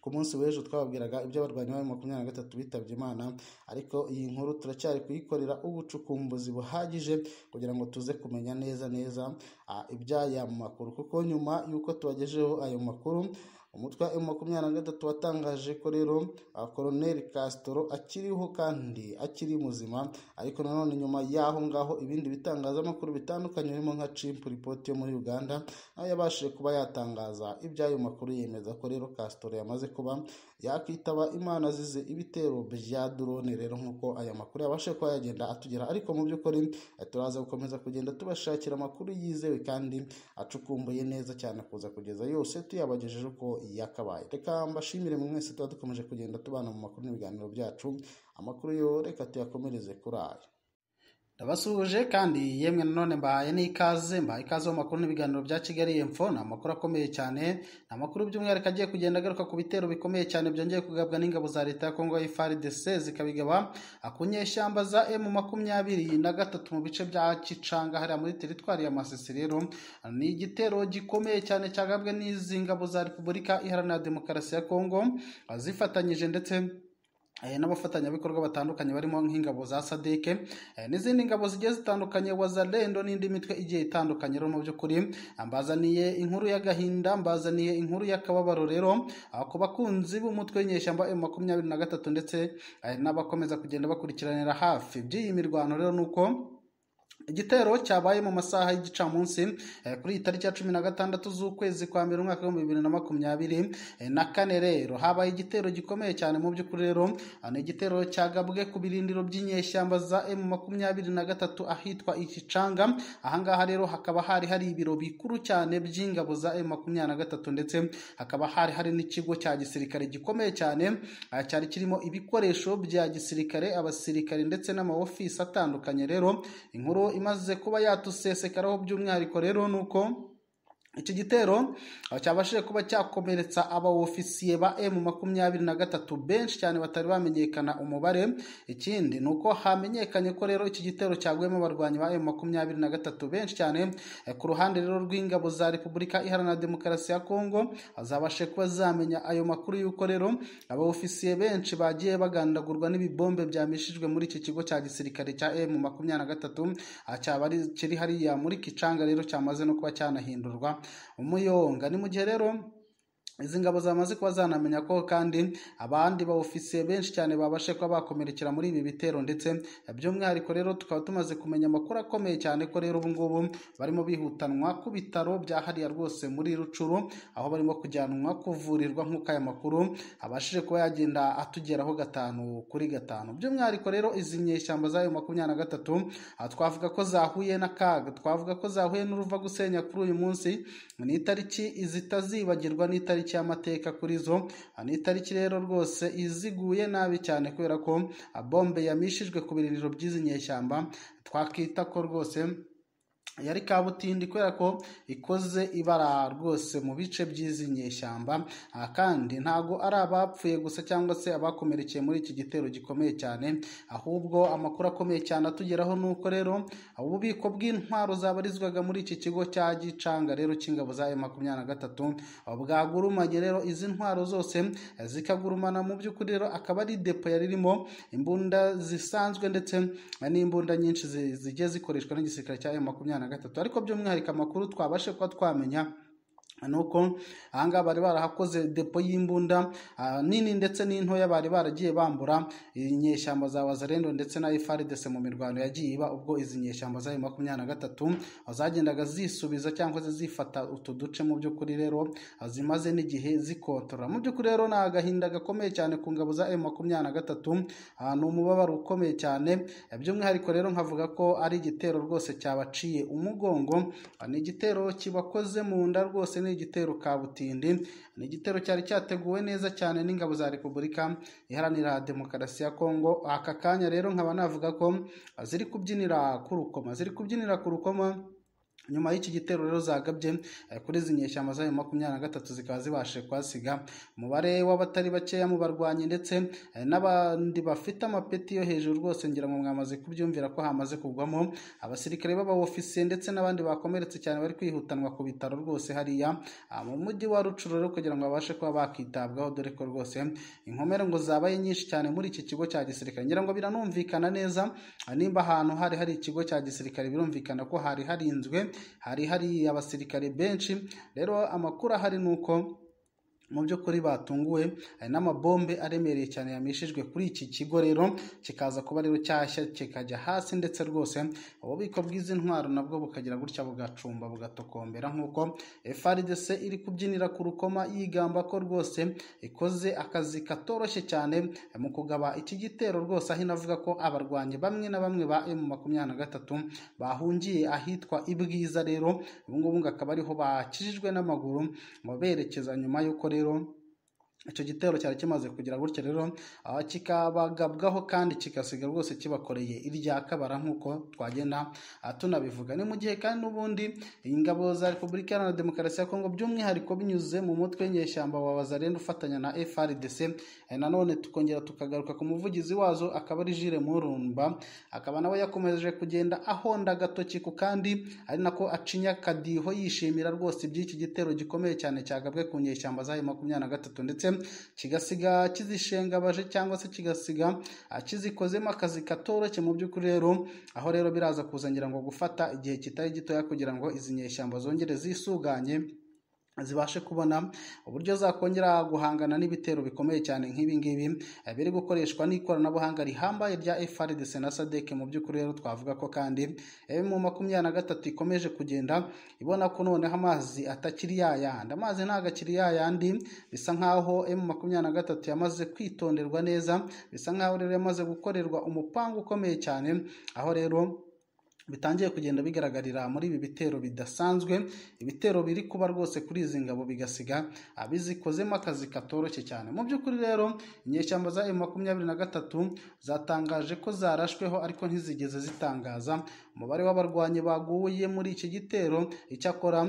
Speaker 1: ku munsi w'ejo twababwiraga iby'abarwanyi ba makumyabiri na gatatu bitabye imana ariko iyi nkuru turacyari kuyikorera ubucukumbuzi buhagije kugira ngo tuze kumenya neza neza ah, iby'aya makuru kuko nyuma y'uko tubagejeho ayo makuru umutwe wa makumyabiri na gatatu watangaje ko rero ah, koloneli Castro akiriho kandi akiri muzima ariko nanone nyuma y'aho ngaho ibindi bitangazamakuru bitandukanye birimo nka cimpu ripoti yo muri uganda nayo yabashije kuba yatangaza iby'ayo makuru yemeza ko rero Castro yamaze kuba yakwitaba imana azize ibitero bya drone rero nk'uko aya makuru yabashe kuba yagenda atugera ariko mu by'ukuri eh, turaza gukomeza kugenda tubashakira amakuru yizewe kandi acukumbuye neza cyane kuza kugeza yose tuyabagejeje uko yakabaye reka mbashimire mu mwese tuba dukomeje kugenda tubana mu makuru n'ibiganiro byacu amakuru yo reka tuyakomereze kuri aya ndabasuhuje kandi yemwe nanone mbahaye n'ikaze mbahaye ikaze mu makuru n'ibiganiro bya kigali info ni amakuru akomeye cyane ni amakuru by'umwihariko agiye kugenda agaruka ku bitero bikomeye cyane byongeye kugabwa n'ingabo za leta ya kongo frdc zikabigaba ku nyeshyamba za emu makumyabiri na gatatu mu bice bya kicanga hariya muri teritwari ya masisi rero ni igitero gikomeye cyane cyagabwe n'izi ngabo za repubulika iharanira demokarasi ya kongo zifatanyije ndetse eh, n'abafatanyabikorwa batandukanye barimo nk'ingabo za sadike eh, n'izindi ngabo zigiye zitandukanye wazalendo n'indi mitwe igiye itandukanye rero mu by'ukuri ah, mbazaniye inkuru y'agahinda mbazaniye inkuru y'akababaro rero ah, ku bakunzi b'umutwe w'inyeshyamba m makumyabiri na gatatu ndetse eh, n'abakomeza kugenda bakurikiranira hafi by'iyi mirwano rero nuko igitero cyabaye mu masaha y'igicamunsi eh, kuri iyi tariki ya cumi na gatandatu z'ukwezi kwa mbere umwaka w'ibihumbi bibiri na makumyabiri eh, na kane rero habaye igitero gikomeye cyane mu by'ukuri rero ah, ni igitero cyagabwe ku birindiro by'inyeshyamba za emu makumyabiri na gatatu ahitwa ikicanga ahangaha rero hakaba hari hari ibiro bikuru cyane by'ingabo za emu makumyabiri na gatatu ndetse hakaba hari hari n'ikigo cya gisirikare gikomeye cyane ah, cyari kirimo ibikoresho bya gisirikare abasirikare ndetse n'amaofisi atandukanye rero inkuru imaze kuba yatusesekaraho by'umwihariko rero ni uko iki gitero ah, cyabashije kuba cyakomeretsa abaofisiye ba emu makumyabiri na gatatu benshi cyane batari bamenyekana umubare ikindi ni uko hamenyekanye ko rero iki gitero cyaguyemo abarwanyi ba emu makumyabiri na gatatu benshi cyane Eh, ku ruhande rero rw'ingabo za repubulika iharanira demokarasi ya kongo ah, zabashije kuba zamenya ayo makuru y'uko rero abaofisiye benshi bagiye bagandagurwa n'ibibombe byamishijwe muri iki kigo cya gisirikare cya emu makumyabiri na gatatu ah, cyaba ari- kiri hariya muri kicanga rero cyamaze no kuba cyanahindurwa umuyonga ni mu gihe rero izi ngabo zamaze kuba zanamenya ko kandi abandi baofisiye benshi cyane babashe kuba bakomerekera muri ibi bitero ndetse by'umwihariko rero tukaba tumaze kumenya amakuru akomeye cyane ko rero ubu ngubu barimo bihutanwa ku bitaro bya hariya rwose muri rucuru aho barimo kujyanwa kuvurirwa nk'uko aya makuru abashije kuba yagenda atugeraho gatanu kuri gatanu by'umwihariko rero izi nyeshyamba zayo makumyabiri na gatatu aha twavuga ko zahuye n'akaga twavuga ko zahuye n'uruva gusenya kuri uyu munsi ni itariki zitazibagirwa n'itariki y'amateka kuri zo Ah, ni itariki rero rwose iziguye nabi cyane kubera ko ah, bombe yamishijwe ku birindiro by'izi nyeshyamba twakita ko rwose yari kabutindi kubera ko ikoze ibara rwose mu bice by'izi nyeshyamba Ah, kandi ntago ari abapfuye gusa cyangwa se abakomerekeye muri iki gitero gikomeye cyane ahubwo amakuru akomeye cyane atugeraho ni uko rero ah, ububiko bw'intwaro zabarizwaga muri iki kigo cya gicanga rero cy'ingabo za M makumyabiri na gatatu ah, bwagurumanye rero izi ntwaro zose eh, zikagurumana mu by'ukuri rero akaba ari depo yari irimo imbunda zisanzwe ndetse eh, n'imbunda nyinshi zi- zigiye zikoreshwa n'igisirikare cya M makumyabiri na gatatu ariko by'umwihariko amakuru twabashe kuba twamenya nuko ahangaha bari barahakoze depo y'imbunda ah, nini ndetse n'intoya bari baragiye bambura inyeshyamba za wazarendo ndetse na ifaridese mu mirwano yagiye iba ubwo izi nyeshyamba zayo makumyabiri na gatatu ah, zagendaga zisubiza cyangwa se zifata utu duce mu by'ukuri rero ah, zimaze n'igihe zikotora mu by'ukuri rero ni agahinda gakomeye cyane ku ngabo za m makumyabiri na gatatu ah, ni umubabaro ukomeye cyane Eh, by'umwihariko rero nkavuga ko ari igitero rwose cyabaciye umugongo Ah, ni igitero kibakoze mu nda rwose ni igitero kabutindi ni igitero cyari cyateguwe neza cyane n'ingabo za repubulika iharanira demokarasi ya kongo aka kanya rero nkaba navuga ko ah, ziri kubyinira ku rukoma ziri kubyinira ku rukoma nyuma y'iki gitero rero zagabye eh, kuri izi nyeshyamba zayo makumyabiri na gatatu zikaba zibashije kuhasiga umubare w'abatari bakeya mu barwanyi ndetse eh, n'abandi bafite amapeti yo hejuru rwose ngira ngo mwamaze kubyumvira ko hamaze kugwamo abasirikare b'abaofisiye ndetse n'abandi bakomeretse cyane bari kwihutanwa ku bitaro rwose hariya ah, mu mujyi wa rucuro rero kugira ngo babashe kuba bakitabwaho dore ko rwose inkomere ngo zabaye nyinshi cyane muri iki kigo cya gisirikare ngira ngo biranumvikana neza ah, nimba ahantu hari hari ikigo cya gisirikare birumvikana ko hari harinzwe hari hari abasirikare benshi rero amakuru ahari ni uko mu by'ukuri batunguwe hari n'amabombe aremereye cyane yamishijwe kuri iki kigo rero kikaza kuba rero cyashya kikajya hasi ndetse rwose ububiko bw'izi ntwaro nabwo bukagira gutya bugacumba bugatokombera nk'uko FRDC iri kubyinira ku rukoma yigamba ko rwose ikoze akazi katoroshye cyane mu kugaba iki gitero rwose aho inavuga ko abarwanyi bamwe na bamwe ba M makumyabiri na gatatu bahungiye ahitwa ibwiza rero ubungubu ngo akaba ariho bakijijwe n'amaguru ngo berekeza nyuma y'uko rero icyo gitero cyari kimaze kugira gutya rero ah, kikabagabwaho kandi kigasiga rwose kibakoreye irya kabara nk'uko twagenda ah, tunabivuga ni mu gihe kandi n'ubundi ingabo za repubulika iharanira demokarasi ya kongo by'umwihariko binyuze mu mutwe w'inyeshyamba wa wazarenda ufatanya na frdc Eh, nanone tukongera tukagaruka ku muvugizi wazo akaba ari jire murumba akaba nawe yakomeje kugenda ahonda agatoki ku kandi ari nako acinya akadiho yishimira rwose iby'iki gitero gikomeye cyane cyagabwe ku nyeshyamba zayo makumyabiri na gatatu ndetse kigasiga kizishengabaje cyangwa se kigasiga ah, kizikozemo akazi katoroshye mu by'ukuri rero aho rero biraza kuzangira ngo gufata igihe kitari gitoya kugira ngo izi nyeshyamba zongere zisuganye zibashe kubona uburyo zakongera guhangana n'ibitero bikomeye cyane nk'ibi ngibi eh, biri gukoreshwa n'ikoranabuhanga rihambaye rya FRDC na SADC mu by'ukuri rero twavuga ko kandi mu makumyabiri na gatatu ikomeje kugenda ibona ko noneho amazi atakiri yayandi amazi ntabwo akiri yayandi bisa nk'aho mu makumyabiri na gatatu yamaze kwitonderwa neza bisa nk'aho rero yamaze gukorerwa umupangu ukomeye cyane aho rero bitangiye kugenda bigaragarira muri ibi bitero bidasanzwe ibitero biri kuba rwose kuri izi ngabo bigasiga abizikozemo akazi katoroshye cyane mu by'ukuri rero inyeshyamba za M makumyabiri na gatatu zatangaje ko zarashweho ariko ntizigeze zitangaza umubare w'abarwanyi baguye muri iki gitero icyakora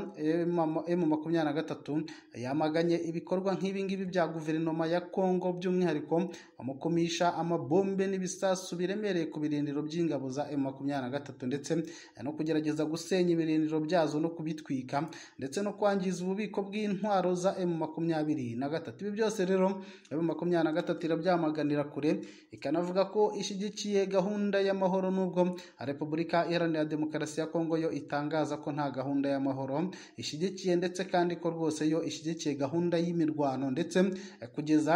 Speaker 1: M makumyabiri na gatatu yamaganye ibikorwa nk'ibi ngibi bya guverinoma ya Kongo by'umwihariko amukumisha amabombe n'ibisasu biremereye ku birindiro by'ingabo za M makumyabiri na gatatu ndetse ndetse no kugerageza gusenya ibirindiro byazo no kubitwika ndetse no kwangiza ububiko bw'intwaro za M makumyabiri na gatatu ibi byose rero M makumyabiri na gatatu irabyamaganira kure ikanavuga ko ishyigikiye gahunda y'amahoro n'ubwo Repubulika Iharanira Demokarasi ya Kongo yo itangaza ko nta gahunda y'amahoro ishyigikiye ndetse kandi ko rwose yo ishyigikiye gahunda y'imirwano ndetse eh, kugeza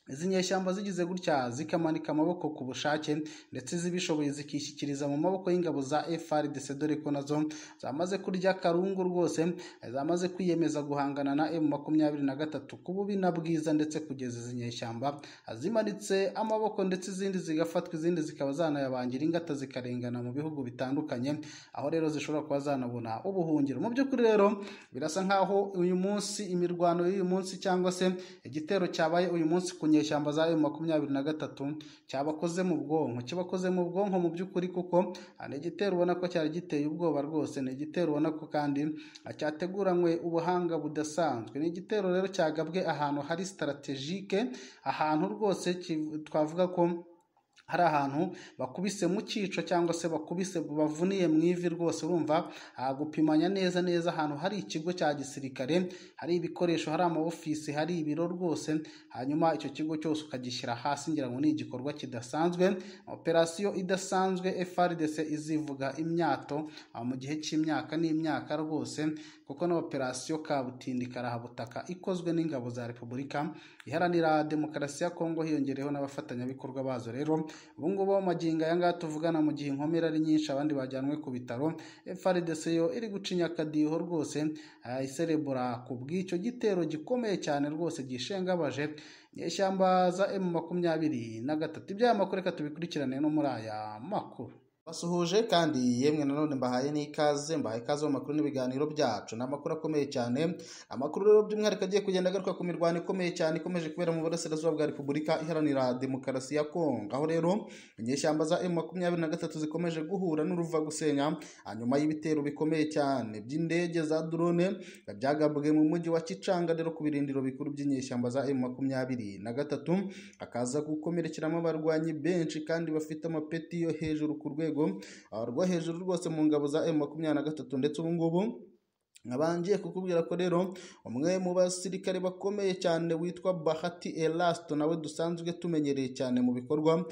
Speaker 1: izi nyeshyamba zigize gutya zikamanika amaboko ku bushake ndetse zibishoboye zikishyikiriza mu maboko y'ingabo za FRDC dore ko nazo zamaze kurya karungu rwose zamaze kwiyemeza guhangana na M makumyabiri na gatatu ku bubi na bwiza ndetse kugeza izi nyeshyamba zimanitse amaboko ndetse izindi zigafatwa izindi zikaba zanayabangira ingata zikarengana mu bihugu bitandukanye aho rero zishobora kuba zanabona ubuhungiro mu by'ukuri rero birasa nk'aho uyu munsi imirwano y'uyu munsi cyangwa se igitero cyabaye uyu munsi ku nyeshyamba za M makumyabiri na gatatu cyabakoze mu bwonko kibakoze mu bwonko mu by'ukuri kuko ah, ni igitero ubona ko cyari giteye ubwoba rwose ni igitero ubona ko kandi ah, cyateguranywe ubuhanga budasanzwe ni igitero rero cyagabwe ahantu hari strategike ahantu rwose ki- twavuga ko hari ahantu bakubise mu cyico cyangwa se bakubise bavuniye mu ivi rwose urumva ah, gupimanya neza neza ahantu hari ikigo cya gisirikare hari ibikoresho hari amaofisi hari ibiro rwose hanyuma icyo kigo cyose ukagishyira hasi ngira ngo ni igikorwa kidasanzwe operasiyo idasanzwe FRDC izivuga imyato ah, mu gihe cy'imyaka n'imyaka rwose kuko na operasiyo kabutindi karahabutaka ikozwe n'ingabo za repubulika iharanira demokarasi ya kongo hiyongereyeho n'abafatanyabikorwa bazo rero ubu ngubu magingo aya ngaya tuvugana mu gihe inkomere ari nyinshi abandi bajyanwe ku bitaro FRDC yo iri gucinya akadiho rwose ah, iserebura ku bw'icyo gitero gikomeye cyane rwose gishengabaje nyeshyamba za M makumyabiri na gatatu iby'aya makuru reka tubikurikirane no muri aya makuru basuhuje kandi yemwe nanone mbahaye n'ikaze mbahaye ikaze mu makuru n'ibiganiro byacu ni amakuru akomeye cyane amakuru rero by'umwihariko agiye kugenda agaruka ku mirwano ikomeye cyane ikomeje kubera mu burasirazuba bwa repubulika iharanira demokarasi ya kongo aho rero inyeshyamba za emu makumyabiri na gatatu zikomeje guhura n'uruva gusenya hanyuma y'ibitero bikomeye cyane by'indege za drone byagabwe mu mujyi wa kicanga rero ku birindiro bikuru by'inyeshyamba za emu makumyabiri na gatatu hakaza gukomerekeramo abarwanyi benshi kandi bafite amapeti yo hejuru ku rwego rwo hejuru rwose mu ngabo za emu makumyabiri na gatatu ndetse ubu ngubu nkabangiye kukubwira ko rero umwe mu basirikare bakomeye cyane witwa bahati elasito nawe dusanzwe tumenyereye cyane mu bikorwa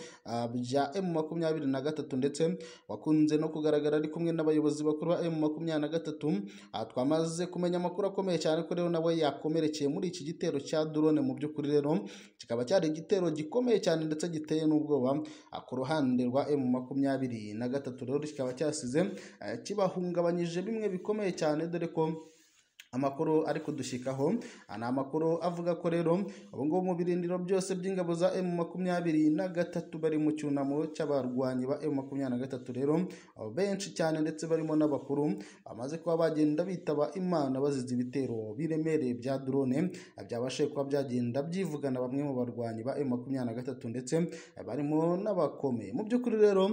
Speaker 1: bya emu makumyabiri na gatatu ndetse wakunze no kugaragara ari kumwe n'abayobozi bakuru ba emu makumyabiri na gatatu twamaze kumenya amakuru akomeye cyane ko rero nawe yakomerekeye muri iki gitero cya drone mu by'ukuri rero kikaba cyari igitero gikomeye cyane ndetse giteye n'ubwoba ku ruhande rwa emu makumyabiri na gatatu rero kikaba cyasize kibahungabanyije bimwe bikomeye cyane dore ko amakuru ari kudushyikaho ni amakuru avuga ko rero ubu ngubu mu birindiro byose by'ingabo za emu makumyabiri na gatatu bari mu cyunamo cy'abarwanyi ba emu makumyabiri na gatatu rero benshi cyane ndetse barimo n'abakuru bamaze kuba bagenda bitaba imana bazize ibitero biremereye bya drone byabashije kuba byagenda byivugana bamwe mu barwanyi ba emu makumyabiri na gatatu ndetse barimo n'abakomeye mu by'ukuri rero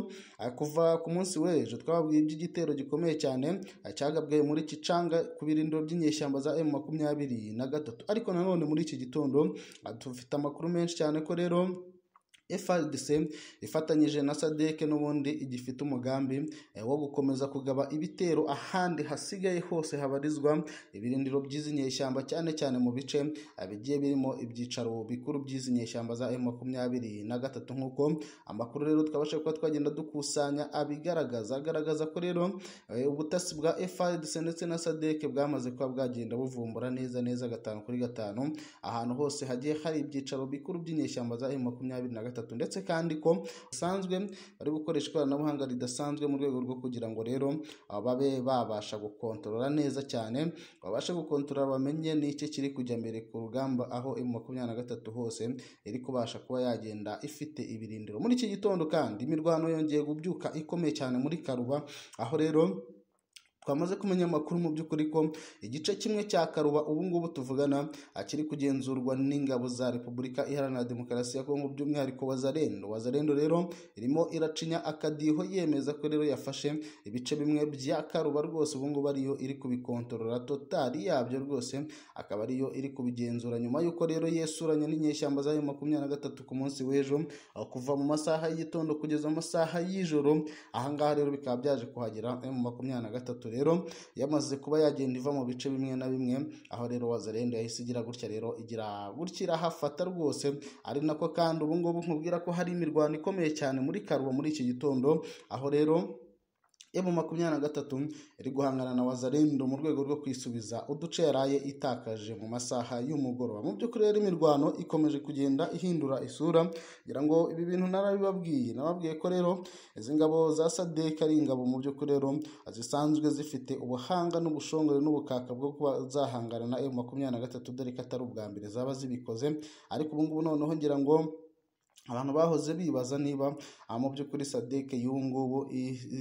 Speaker 1: kuva ku munsi w'ejo twababwiye iby'igitero gikomeye cyane cyagabwe muri kicanga ku birindiro by'inyuma inyeshyamba za emu makumyabiri na gatatu ariko nanone muri iki gitondo dufite amakuru menshi cyane ko rero FRDC ifatanyije na SADC n'ubundi igifite umugambi wo gukomeza kugaba ibitero ahandi hasigaye hose habarizwa ibirindiro by'izi nyeshyamba cyane cyane mu bice bigiye birimo ibyicaro bikuru by'izi nyeshyamba za M23 nk'uko amakuru rero twabasha kuba twagenda dukusanya abigaragaza agaragaza ko rero ubutasi bwa FRDC ndetse na SADC bwamaze kuba bwagenda buvumbura neza neza gatanu kuri gatanu ahantu hose hagiye hari ibyicaro bikuru by'inyeshyamba za M23 gatatu ndetse kandi ko basanzwe bari gukoresha ikoranabuhanga ridasanzwe mu rwego rwo kugira ngo rero babe babasha gukontorora neza cyane babashe gukontorora bamenye n'icyo kiri kujya mbere ku rugamba aho emu makumyabiri na gatatu hose iri kubasha kuba yagenda ifite ibirindiro muri iki gitondo kandi imirwano yongeye kubyuka ikomeye cyane muri karuba aho rero twamaze kumenya amakuru mu by'ukuri ko igice kimwe cya karuba ubu ngubu tuvugana kiri kugenzurwa n'ingabo za repubulika iharanira demokarasi ya kongo by'umwihariko wazarendo wazarendo rero irimo iracinya akadiho yemeza ko rero yafashe ibice bimwe bya karuba rwose ubu ngubu ariyo iri kubikontorora totali yabyo rwose akaba ariyo iri kubigenzura nyuma y'uko rero yesuranye n'inyeshyamba za makumyabiri na gatatu ku munsi w'ejo kuva mu masaha y'igitondo kugeza mu masaha y'ijoro ahangaha rero bikaba byaje kuhagera mu makumyabiri na gatatu rero yamaze kuba yagenda iva mu bice bimwe na bimwe aho rero wazarenda yahise igira gutya rero igira gutya irahafata rwose ari nako kandi ubu ngubu nkubwira ko hari imirwano ikomeye cyane muri karuba muri iki gitondo aho rero emu makumyabiri na gatatu iri guhangana na wazarendo mu rwego rwo kwisubiza uduce yaraye itakaje mu masaha y'umugoroba mu by'ukuri rero imirwano ikomeje kugenda ihindura isura ngira ngo ibi bintu narabibabwiye nababwiye ko rero izi ngabo za sadeka ari ingabo mu by'ukuri rero zisanzwe zifite ubuhanga n'ubushongore n'ubukaka bwo kuba zahangana na emu makumyabiri na gatatu dore ko atari ubwa mbere zaba zibikoze ariko ubu ngubu noneho ngira ngo abantu bahoze bibaza niba mu by'ukuri sadeke y'ubu ngubu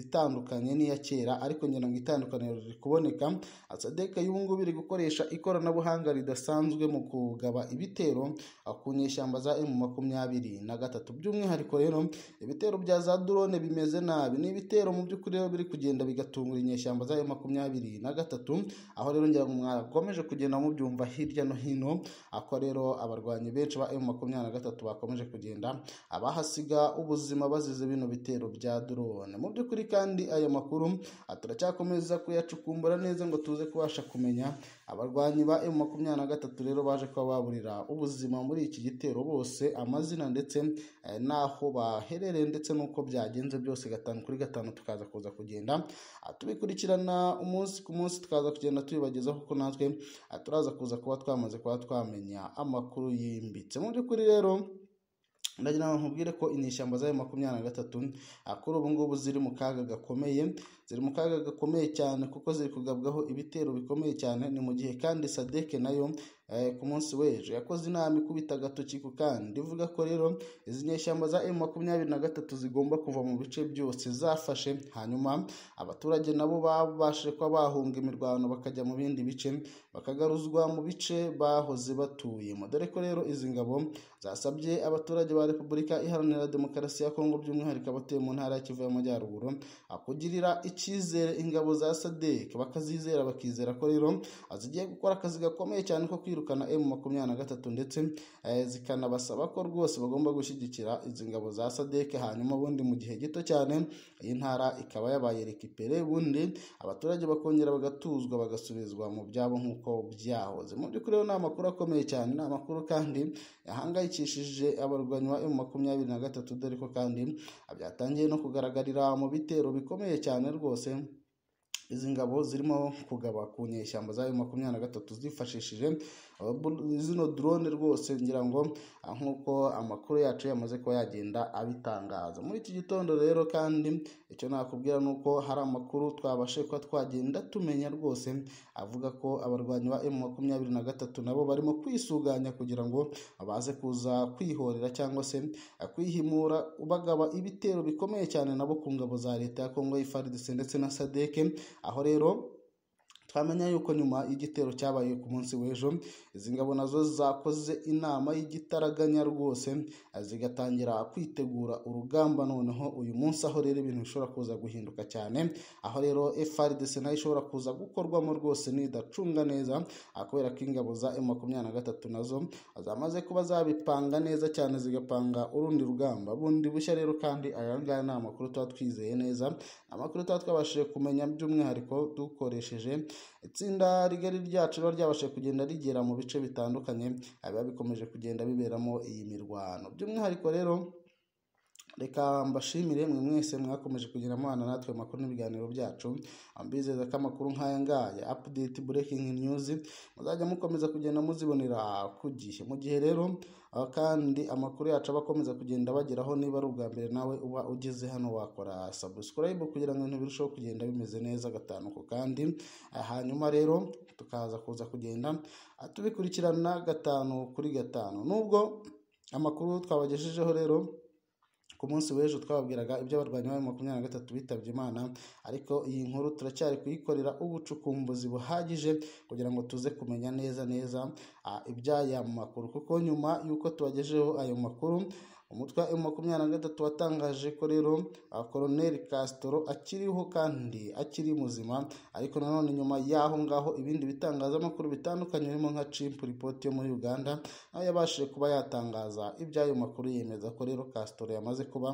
Speaker 1: itandukanye n'iya kera ariko ngira ngo itandukaniro riri kuboneka sadeke y'ubu ngubu iri gukoresha ikoranabuhanga ridasanzwe mu kugaba ibitero ku nyeshyamba za emu makumyabiri na gatatu by'umwihariko rero ibitero bya za drone bimeze nabi ni ibitero mu by'ukuri rero biri kugenda bigatungura inyeshyamba za emu makumyabiri na gatatu aho rero ngira ngo mwakomeje kugenda mubyumva hirya no hino ako rero abarwanyi benshi ba emu makumyabiri na gatatu bakomeje kugenda abahasiga ubuzima bazize bino bitero bya drone mu by'ukuri kandi aya makuru turacyakomeza kuyacukumbura neza ngo tuze kubasha kumenya abarwanyi ba emu makumyabiri na gatatu rero baje kuba baburira ubuzima muri iki gitero bose amazina ndetse n'aho baherereye ndetse n'uko byagenze byose gatanu kuri gatanu tukaza kuza kugenda tubikurikirana umunsi ku munsi tukaza kugenda tubibagezaho kuko natwe turaza kuza kuba twamaze kuba twamenya amakuru yimbitse mu by'ukuri rero ndagira ngo nkubwire ko inyeshyamba zayo makumyabiri na gatatu kuri ubu ngubu ziri mu kaga gakomeye ziri mu kaga gakomeye cyane kuko ziri kugabwaho ibitero bikomeye cyane ni mu gihe kandi sadeke nayo ku munsi w'ejo yakoze inama ikubita agatoki ku kandi ivuga ko rero izi nyeshyamba za emu makumyabiri na gatatu zigomba kuva mu bice byose zafashe hanyuma abaturage nabo babashije kuba bahunga imirwano bakajya mu bindi bice bakagaruzwa mu bice bahoze batuyemo dore ko rero izi ngabo zasabye abaturage ba repubulika iharanira demokarasi ya kongo by'umwihariko abatuye mu ntara ya kivu y'amajyaruguru kugirira icyizere ingabo za sadek bakazizera bakizera ko rero zigiye gukora akazi gakomeye cyane ko kwirukana emu makumyabiri na gatatu ndetse zikanabasaba ko rwose bagomba gushyigikira izi ngabo za sadek hanyuma ubundi mu gihe gito cyane iyi ntara ikaba yabaye rekipere ubundi abaturage bakongera bagatuzwa bagasubizwa mu byabo nk'uko byahoze mu by'ukuri rero ni amakuru akomeye cyane ni amakuru kandi yahangayikishije abarwanyi ba emu makumyabiri na gatatu dore ko kandi byatangiye no kugaragarira mu bitero bikomeye cyane rwose izi ngabo zirimo kugaba ku nyeshyamba za makumyabiri na gatatu zifashishije zino drone rwose ngira ngo nk'uko amakuru yacu yamaze kuba yagenda abitangaza muri iki gitondo rero kandi icyo nakubwira ni uko hari amakuru twabashe kuba twagenda tumenya rwose avuga ko abarwanyi ba emu makumyabiri na gatatu nabo barimo kwisuganya kugira ngo baze kuza kwihorera cyangwa se kwihimura bagaba ibitero bikomeye cyane nabo ku ngabo za leta ya kongo y'ifaridise ndetse na sadeke aho rero twamenya yuko nyuma y'igitero cyabaye ku munsi w'ejo izi ngabo nazo zakoze inama y'igitaraganya rwose zigatangira kwitegura urugamba noneho uyu munsi aho rero ibintu bishobora kuza guhinduka cyane aho rero FRDC nayo ishobora kuza gukorwamo rwose nidacunga neza kubera ko ingabo za M23 nazo zamaze kuba zabipanga neza cyane zigapanga urundi rugamba bundi bushya rero kandi aya ngaya ni amakuru tuba twizeye neza amakuru tuba twabashije kumenya by'umwihariko dukoresheje itsinda rigari ryacu riba ryabasha kugenda rigera mu bice bitandukanye biba bikomeje kugenda biberamo iyi mirwano by'umwihariko rero reka mbashimire mwe mwese mwakomeje kugira amana natwe amakuru n'ibiganiro byacu mbizeza ko amakuru nk'aya ngaya apudeti burekingi news muzajya mukomeza kugenda muzibonera ku gihe mu gihe rero kandi amakuru yacu aba akomeza kugenda bageraho niba ari ubwa mbere nawe uba ugeze hano wakora subscribe kugira ngo ibintu birusheho kugenda bimeze neza gatanu ku kandi hanyuma rero tukaza kuza kugenda tubikurikirana gatanu kuri gatanu nubwo amakuru twabagejejeho rero ku munsi w'ejo twababwiraga iby'abarwanyi ba makumyabiri na gatatu bitabye imana ariko iyi nkuru turacyari kuyikorera ubucukumbuzi buhagije kugira ngo tuze kumenya neza neza iby'aya makuru kuko nyuma y'uko tubagejeho ayo makuru umutwe wa makumyabiri na gatatu watangaje ko rero koroneri kasitoro akiriho kandi akiri muzima ariko nanone nyuma y'aho ngaho ibindi bitangazamakuru bitandukanye birimo nka cimpu ripoti yo muri uganda aho yabashije kuba yatangaza iby'ayo makuru yemeza ko rero kasitoro yamaze kuba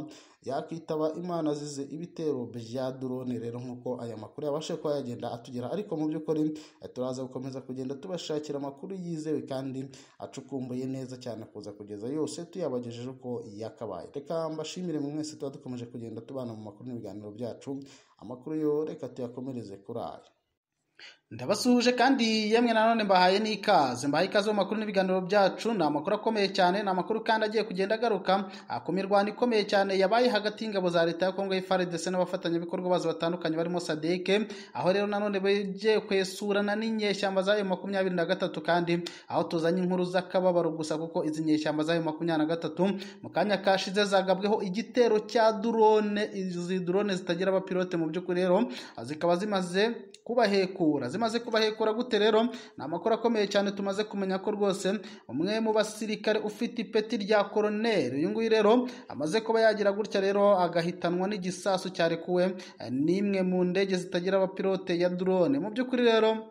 Speaker 1: yakwitaba imana azize ibitero bya drone rero nk'uko aya makuru yabashe kuba yagenda atugera ariko mu by'ukuri turaza gukomeza kugenda tubashakira amakuru yizewe kandi acukumbuye neza cyane kuza kugeza yose tuyabagejeje uko yakabaye reka mbashimire mu mwese tuba dukomeje kugenda tubana mu makuru n'ibiganiro byacu amakuru yo reka tuyakomereze kuri aya
Speaker 2: ndabasuhuje kandi yemwe nanone mbahaye n'ikaze mbahaye ikaze mu makuru n'ibiganiro byacu ni amakuru akomeye cyane ni amakuru kandi agiye kugenda agaruka ku mirwano ikomeye cyane yabaye hagati y'ingabo za leta ya kongo y'ifaridese n'abafatanyabikorwa bazo batandukanye barimo sadeke aho rero nanone bagiye kwesurana n'inyeshyamba za makumyabiri na gatatu kandi aho tuzanye inkuru z'akababaro gusa kuko izi nyeshyamba za makumyabiri na gatatu mu kanya kashize zagabweho igitero cya drone izi drone zitagira abapilote mu by'ukuri rero zikaba zimaze kubahekura zimaze kubahekura gute rero ni amakuru akomeye cyane tumaze kumenya ko rwose umwe mu basirikare ufite ipeti rya koroneri uyu nguyu rero amaze kuba yagira gutya rero agahitanwa n'igisasu cyarekuwe n'imwe mu ndege zitagira abapilote ya drone mu by'ukuri rero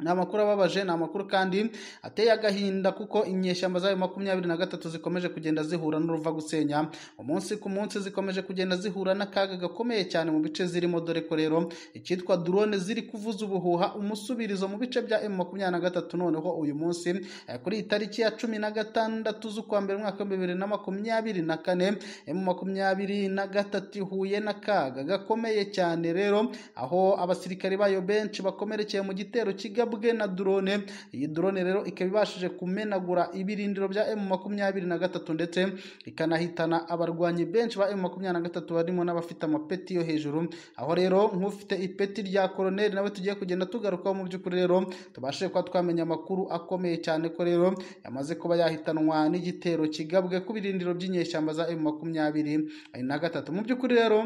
Speaker 2: ni amakuru ababaje ni amakuru kandi ateye agahinda kuko inyeshyamba zayo makumyabiri na gatatu zikomeje kugenda zihura n'uruva gusenya umunsi ku munsi zikomeje kugenda zihura n'akaga gakomeye cyane mu bice zirimo dore ko rero icyitwa drone ziri kuvuza ubuhuha umusubirizo mu bice bya emu makumyabiri na gatatu noneho uyu munsi kuri iyi tariki ya cumi na gatandatu z'ukwa mbere umwaka w'ibihumbi bibiri na makumyabiri na kane emu makumyabiri na gatatu ihuye n'akaga gakomeye cyane rero aho abasirikare bayo benshi bakomerekeye mu gitero kigamije
Speaker 1: bwe na drone iyi drone rero ikaba ibashije kumenagura ibirindiro bya M makumyabiri na gatatu ndetse ikanahitana abarwanyi benshi ba M makumyabiri na gatatu barimo n'abafite amapeti yo hejuru aho rero nk'ufite ipeti rya koroneri nawe tugiye kugenda tugarukaho mu by'ukuri rero tubashe kuba twamenya amakuru akomeye cyane ko rero yamaze kuba yahitanwa n'igitero kigabwe ku birindiro by'inyeshyamba za M makumyabiri na gatatu mu by'ukuri rero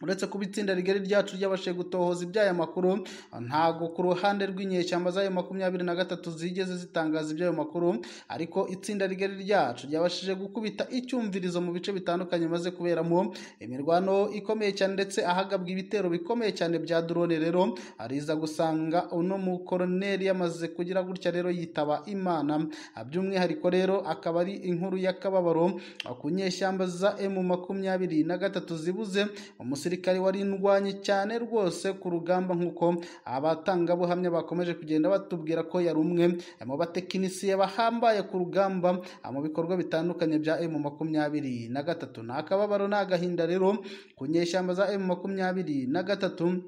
Speaker 1: uretse kuba itsinda rigari ryacu ryabashije gutohoza iby'aya makuru ntabwo ku ruhande rw'inyeshyamba z'ayo makumyabiri na gatatu zigeze zitangaza iby'ayo makuru ariko itsinda rigari ryacu ryabashije gukubita icyumvirizo mu bice bitandukanye maze kuberamo imirwano ikomeye cyane ndetse ahagabwa ibitero bikomeye cyane bya drone rero ariza gusanga uno mukoroneri yamaze kugira gutya rero yitaba imana by'umwihariko rero akaba ari inkuru y'akababaro ku nyeshyamba za emu makumyabiri na gatatu zibuze umusore umusirikare warindwanye cyane rwose ku rugamba nk'uko abatangabuhamya bakomeje kugenda batubwira ko yari umwe mu batekinisiye bahambaye ku rugamba mu bikorwa bitandukanye bya emu makumyabiri na gatatu ni akababaro ni agahinda rero ku nyeshyamba za emu makumyabiri na gatatu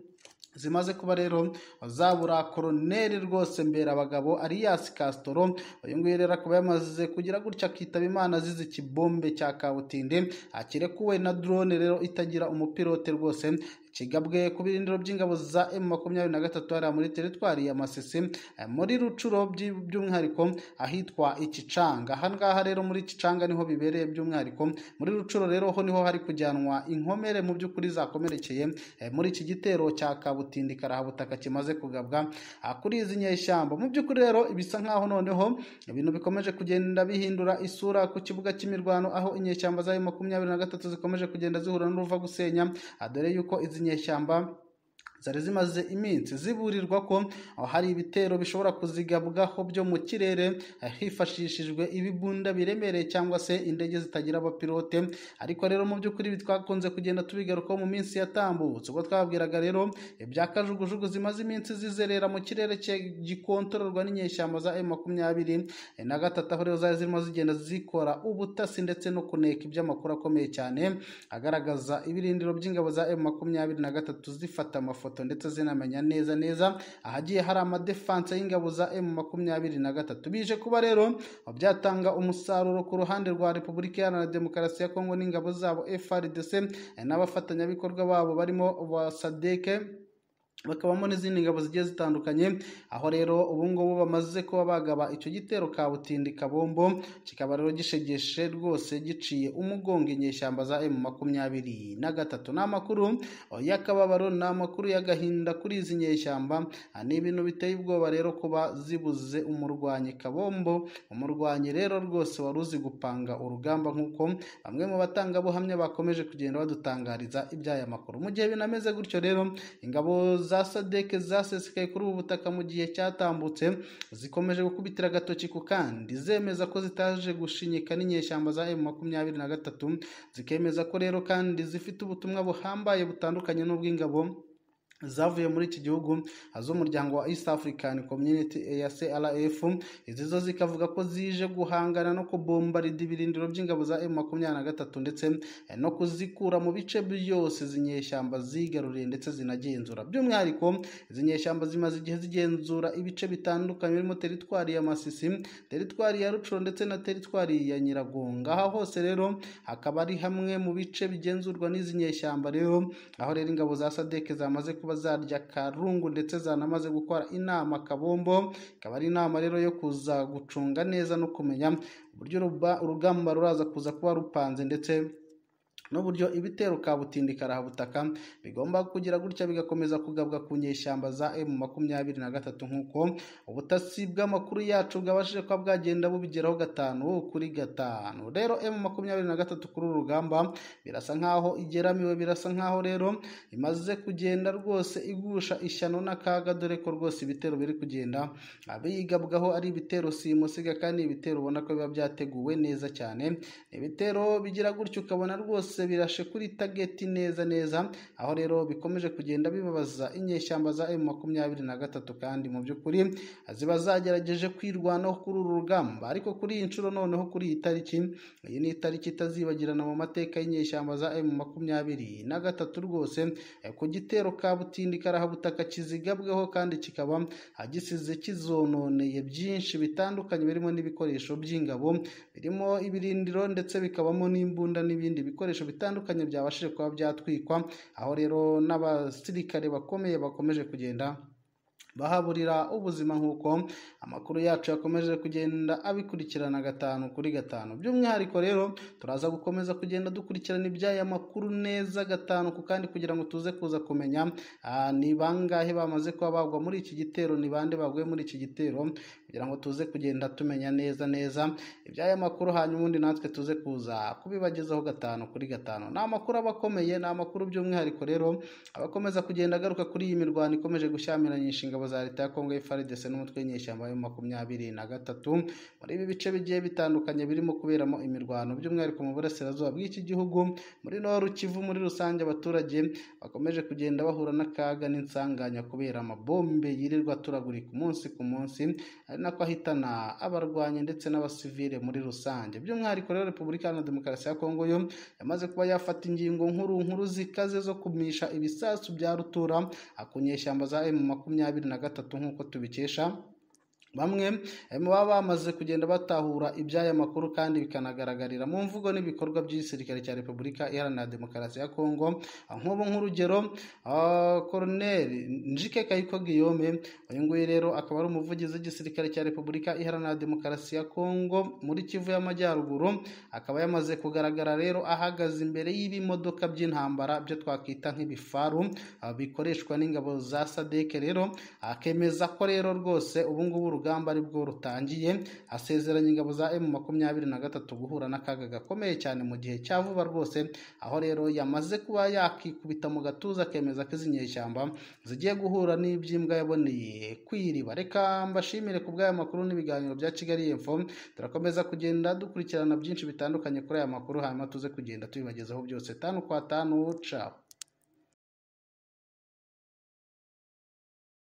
Speaker 1: zimaze kuba rero zabura koroneri rwose mbera abagabo ariyasi kasitoro uyu nguyu rero akaba yamaze kugira gutya akitaba imana azize ikibombe cya kabutinde akirekuwe na drone rero itagira umupilote rwose kigabwe ku birindiro by'ingabo za emu makumyabiri na gatatu hariya muri teritwari ya masisi muri rucuro by'umwihariko ahitwa ikicanga aha ngaha rero muri ikicanga niho bibereye by'umwihariko muri rucuro rero ho niho hari kujyanwa inkomere mu by'ukuri zakomerekeye muri iki gitero cya kabutindi karahabutaka kimaze kugabwa kuri izi nyeshyamba mu by'ukuri rero bisa nk'aho noneho ibintu bikomeje kugenda bihindura isura ku kibuga cy'imirwano aho inyeshyamba za emu makumyabiri na gatatu zikomeje kugenda zihura n'uruva gusenya dore yuko izi nyeshyamba zari zimaze iminsi ziburirwa ko hari ibitero bishobora kuzigabwaho byo mu kirere hifashishijwe ibibunda biremereye cyangwa se indege zitagira abapilote ariko rero mu by'ukuri twakunze kugenda tubigarukaho mu minsi yatambutse ubwo twabwiraga rero ibya kajugujugu zimaze iminsi zizerera mu kirere gikontororwa n'inyeshyamba za emu makumyabiri na gatatu aho rero zari zirimo zigenda zikora ubutasi ndetse no kuneka iby'amakuru akomeye cyane agaragaza ibirindiro by'ingabo za emu makumyabiri na gatatu zifata amafoto ndetse zinamenya neza neza ahagiye hari amadefanse y'ingabo za emu makumyabiri na gatatu bije kuba rero byatanga umusaruro ku ruhande rwa repubulika iharanira demokarasi ya kongo n'ingabo zabo frdc n'abafatanyabikorwa babo barimo ba sadeke bakabamo n'izindi ngabo zigiye zitandukanye aho rero ubu ngubu bamaze kuba bagaba icyo gitero kabutindi kabombo kikaba rero gishegeshe rwose giciye umugongo inyeshyamba za emu makumyabiri na gatatu ni amakuru y'akababaro ni amakuru y'agahinda kuri izi nyeshyamba ni ibintu biteye ubwoba rero kuba zibuze umurwanyi kabombo umurwanyi rero rwose wari uzi gupanga urugamba nk'uko bamwe mu batangabuhamya bakomeje kugenda badutangariza iby'aya makuru mu gihe binameze gutyo rero ingabo za za sadeke zasesekaye kuri ubu butaka mu gihe cyatambutse zikomeje gukubitira agatoki ku kandi zemeza ko zitaje gushinyika n'inyeshyamba za emu makumyabiri na gatatu zikemeza ko rero kandi zifite ubutumwa buhambaye butandukanye n'ubw'ingabo zavuye muri iki gihugu z'umuryango wa east african community ya crf izi zo zikavuga ko zije guhangana no kubombarida ibirindiro by'ingabo za m makumyabiri na gatatu ndetse no kuzikura mu bice byose izi nyeshyamba zigaruriye ndetse zinagenzura by'umwihariko izi nyeshyamba zimaze igihe zigenzura ibice bitandukanye birimo teritwari ya masisi teritwari ya rucuro ndetse na teritwari ya nyiragonga aha hose rero hakaba ari hamwe mu bice bigenzurwa n'izi nyeshyamba rero aho rero ingabo za sadeke zamaze kuba zarya karungu ndetse zanamaze gukora inama kabombo ikaba ari inama rero yo kuza gucunga neza no kumenya uburyo urugamba ruraza kuza kuba rupanze ndetse n'uburyo ibitero kabutindi karahabutaka bigomba kugira gutya bigakomeza kugabwa ku nyeshyamba za emu makumyabiri na gatatu nk'uko ubutasi bw'amakuru yacu bwabashije kuba bwagenda bubigeraho gatanu kuri gatanu rero emu makumyabiri na gatatu kuri uru rugamba birasa nk'aho igeramiwe birasa nk'aho rero imaze kugenda rwose igusha ishyano n'akaga dore ko rwose ibitero biri kugenda biyigabwaho ari ibitero simusiga kandi ibitero ubona ko biba byateguwe neza cyane ibitero bigira gutya ukabona rwose byose birashe kuri tageti neza neza aho rero bikomeje kugenda bibabaza inyeshyamba za emu makumyabiri na gatatu kandi mu by'ukuri ziba zagerageje kwirwanaho kuri uru rugamba ariko kuri iyi nshuro noneho kuri iyi tariki iyi ni itariki itazibagirana mu mateka y'inyeshyamba za emu makumyabiri na gatatu rwose ku gitero ka butindi karahabutaka kizigabweho kandi kikaba gisize kizononeye byinshi bitandukanye birimo n'ibikoresho by'ingabo birimo ibirindiro ndetse bikabamo n'imbunda n'ibindi bikoresho bitandukanye byabashije kuba byatwikwa aho rero n'abasirikare bakomeye bakomeje kugenda bahaburira ubuzima nk'uko amakuru yacu yakomeje kugenda abikurikirana gatanu kuri gatanu by'umwihariko rero turaza gukomeza kugenda dukurikirana iby'aya makuru neza gatanu ku kandi kugira ngo tuze kuza kumenya ni bangahe bamaze kuba bagwa muri iki gitero ni bande baguye muri iki gitero kugira ngo tuze kugenda tumenya neza neza iby'aya makuru hanyuma ubundi natwe tuze kuza kubibagezaho gatanu kuri gatanu ni amakuru aba akomeye ni amakuru by'umwihariko rero abakomeza kugenda agaruka kuri iyi mirwano ikomeje gushyamiranyisha ingabo za leta ya kongo FARDC n'umutwe w'inyeshyamba yo makumyabiri na gatatu muri ibi bice bigiye bitandukanye birimo kuberamo imirwano by'umwihariko mu burasirazuba bw'iki gihugu muri noru kivu muri rusange abaturage bakomeje kugenda bahura n'akaga n'insanganya kubera amabombe yirirwa aturagurika umunsi ku munsi ari nako ahitana abarwanyi ndetse n'abasivile muri rusange by'umwihariko rero repubulika iharanira demokarasi ya kongo yo yamaze kuba yafata ingingo nkuru nkuru zikaze zo kumisha ibisasu bya rutura ku nyeshyamba za emu makumyabiri na gatatu nk'uko tubikesha bamwe baba bamaze kugenda batahura iby'aya makuru kandi bikanagaragarira mu mvugo n'ibikorwa by'igisirikare cya repubulika iharanira demokarasi ya kongo nk'ubu nk'urugero koroneri njike kayiko giyome uyu nguyu rero akaba ari umuvugizi w'igisirikare cya repubulika iharanira demokarasi ya kongo muri kivu y'amajyaruguru akaba yamaze kugaragara rero ahagaze imbere y'ibimodoka by'intambara byo twakwita nk'ibifaru bikoreshwa n'ingabo za sadeke rero akemeza ko rero rwose ubungubu urugamba aribwo rutangiye asezeranya ingabo za emu makumyabiri na gatatu guhura n'akaga gakomeye cyane mu gihe cya vuba rwose aho rero yamaze kuba yakikubita mu gatuza akemeza ko izi nyeshyamba zigiye guhura n'iby'imbwa yaboneye kwiriba reka mbashimire ku bw'aya makuru n'ibiganiro bya kigali info turakomeza kugenda dukurikirana byinshi bitandukanye kuri aya makuru hanyuma tuze kugenda tubibagezaho byose tanu kwa tanu capu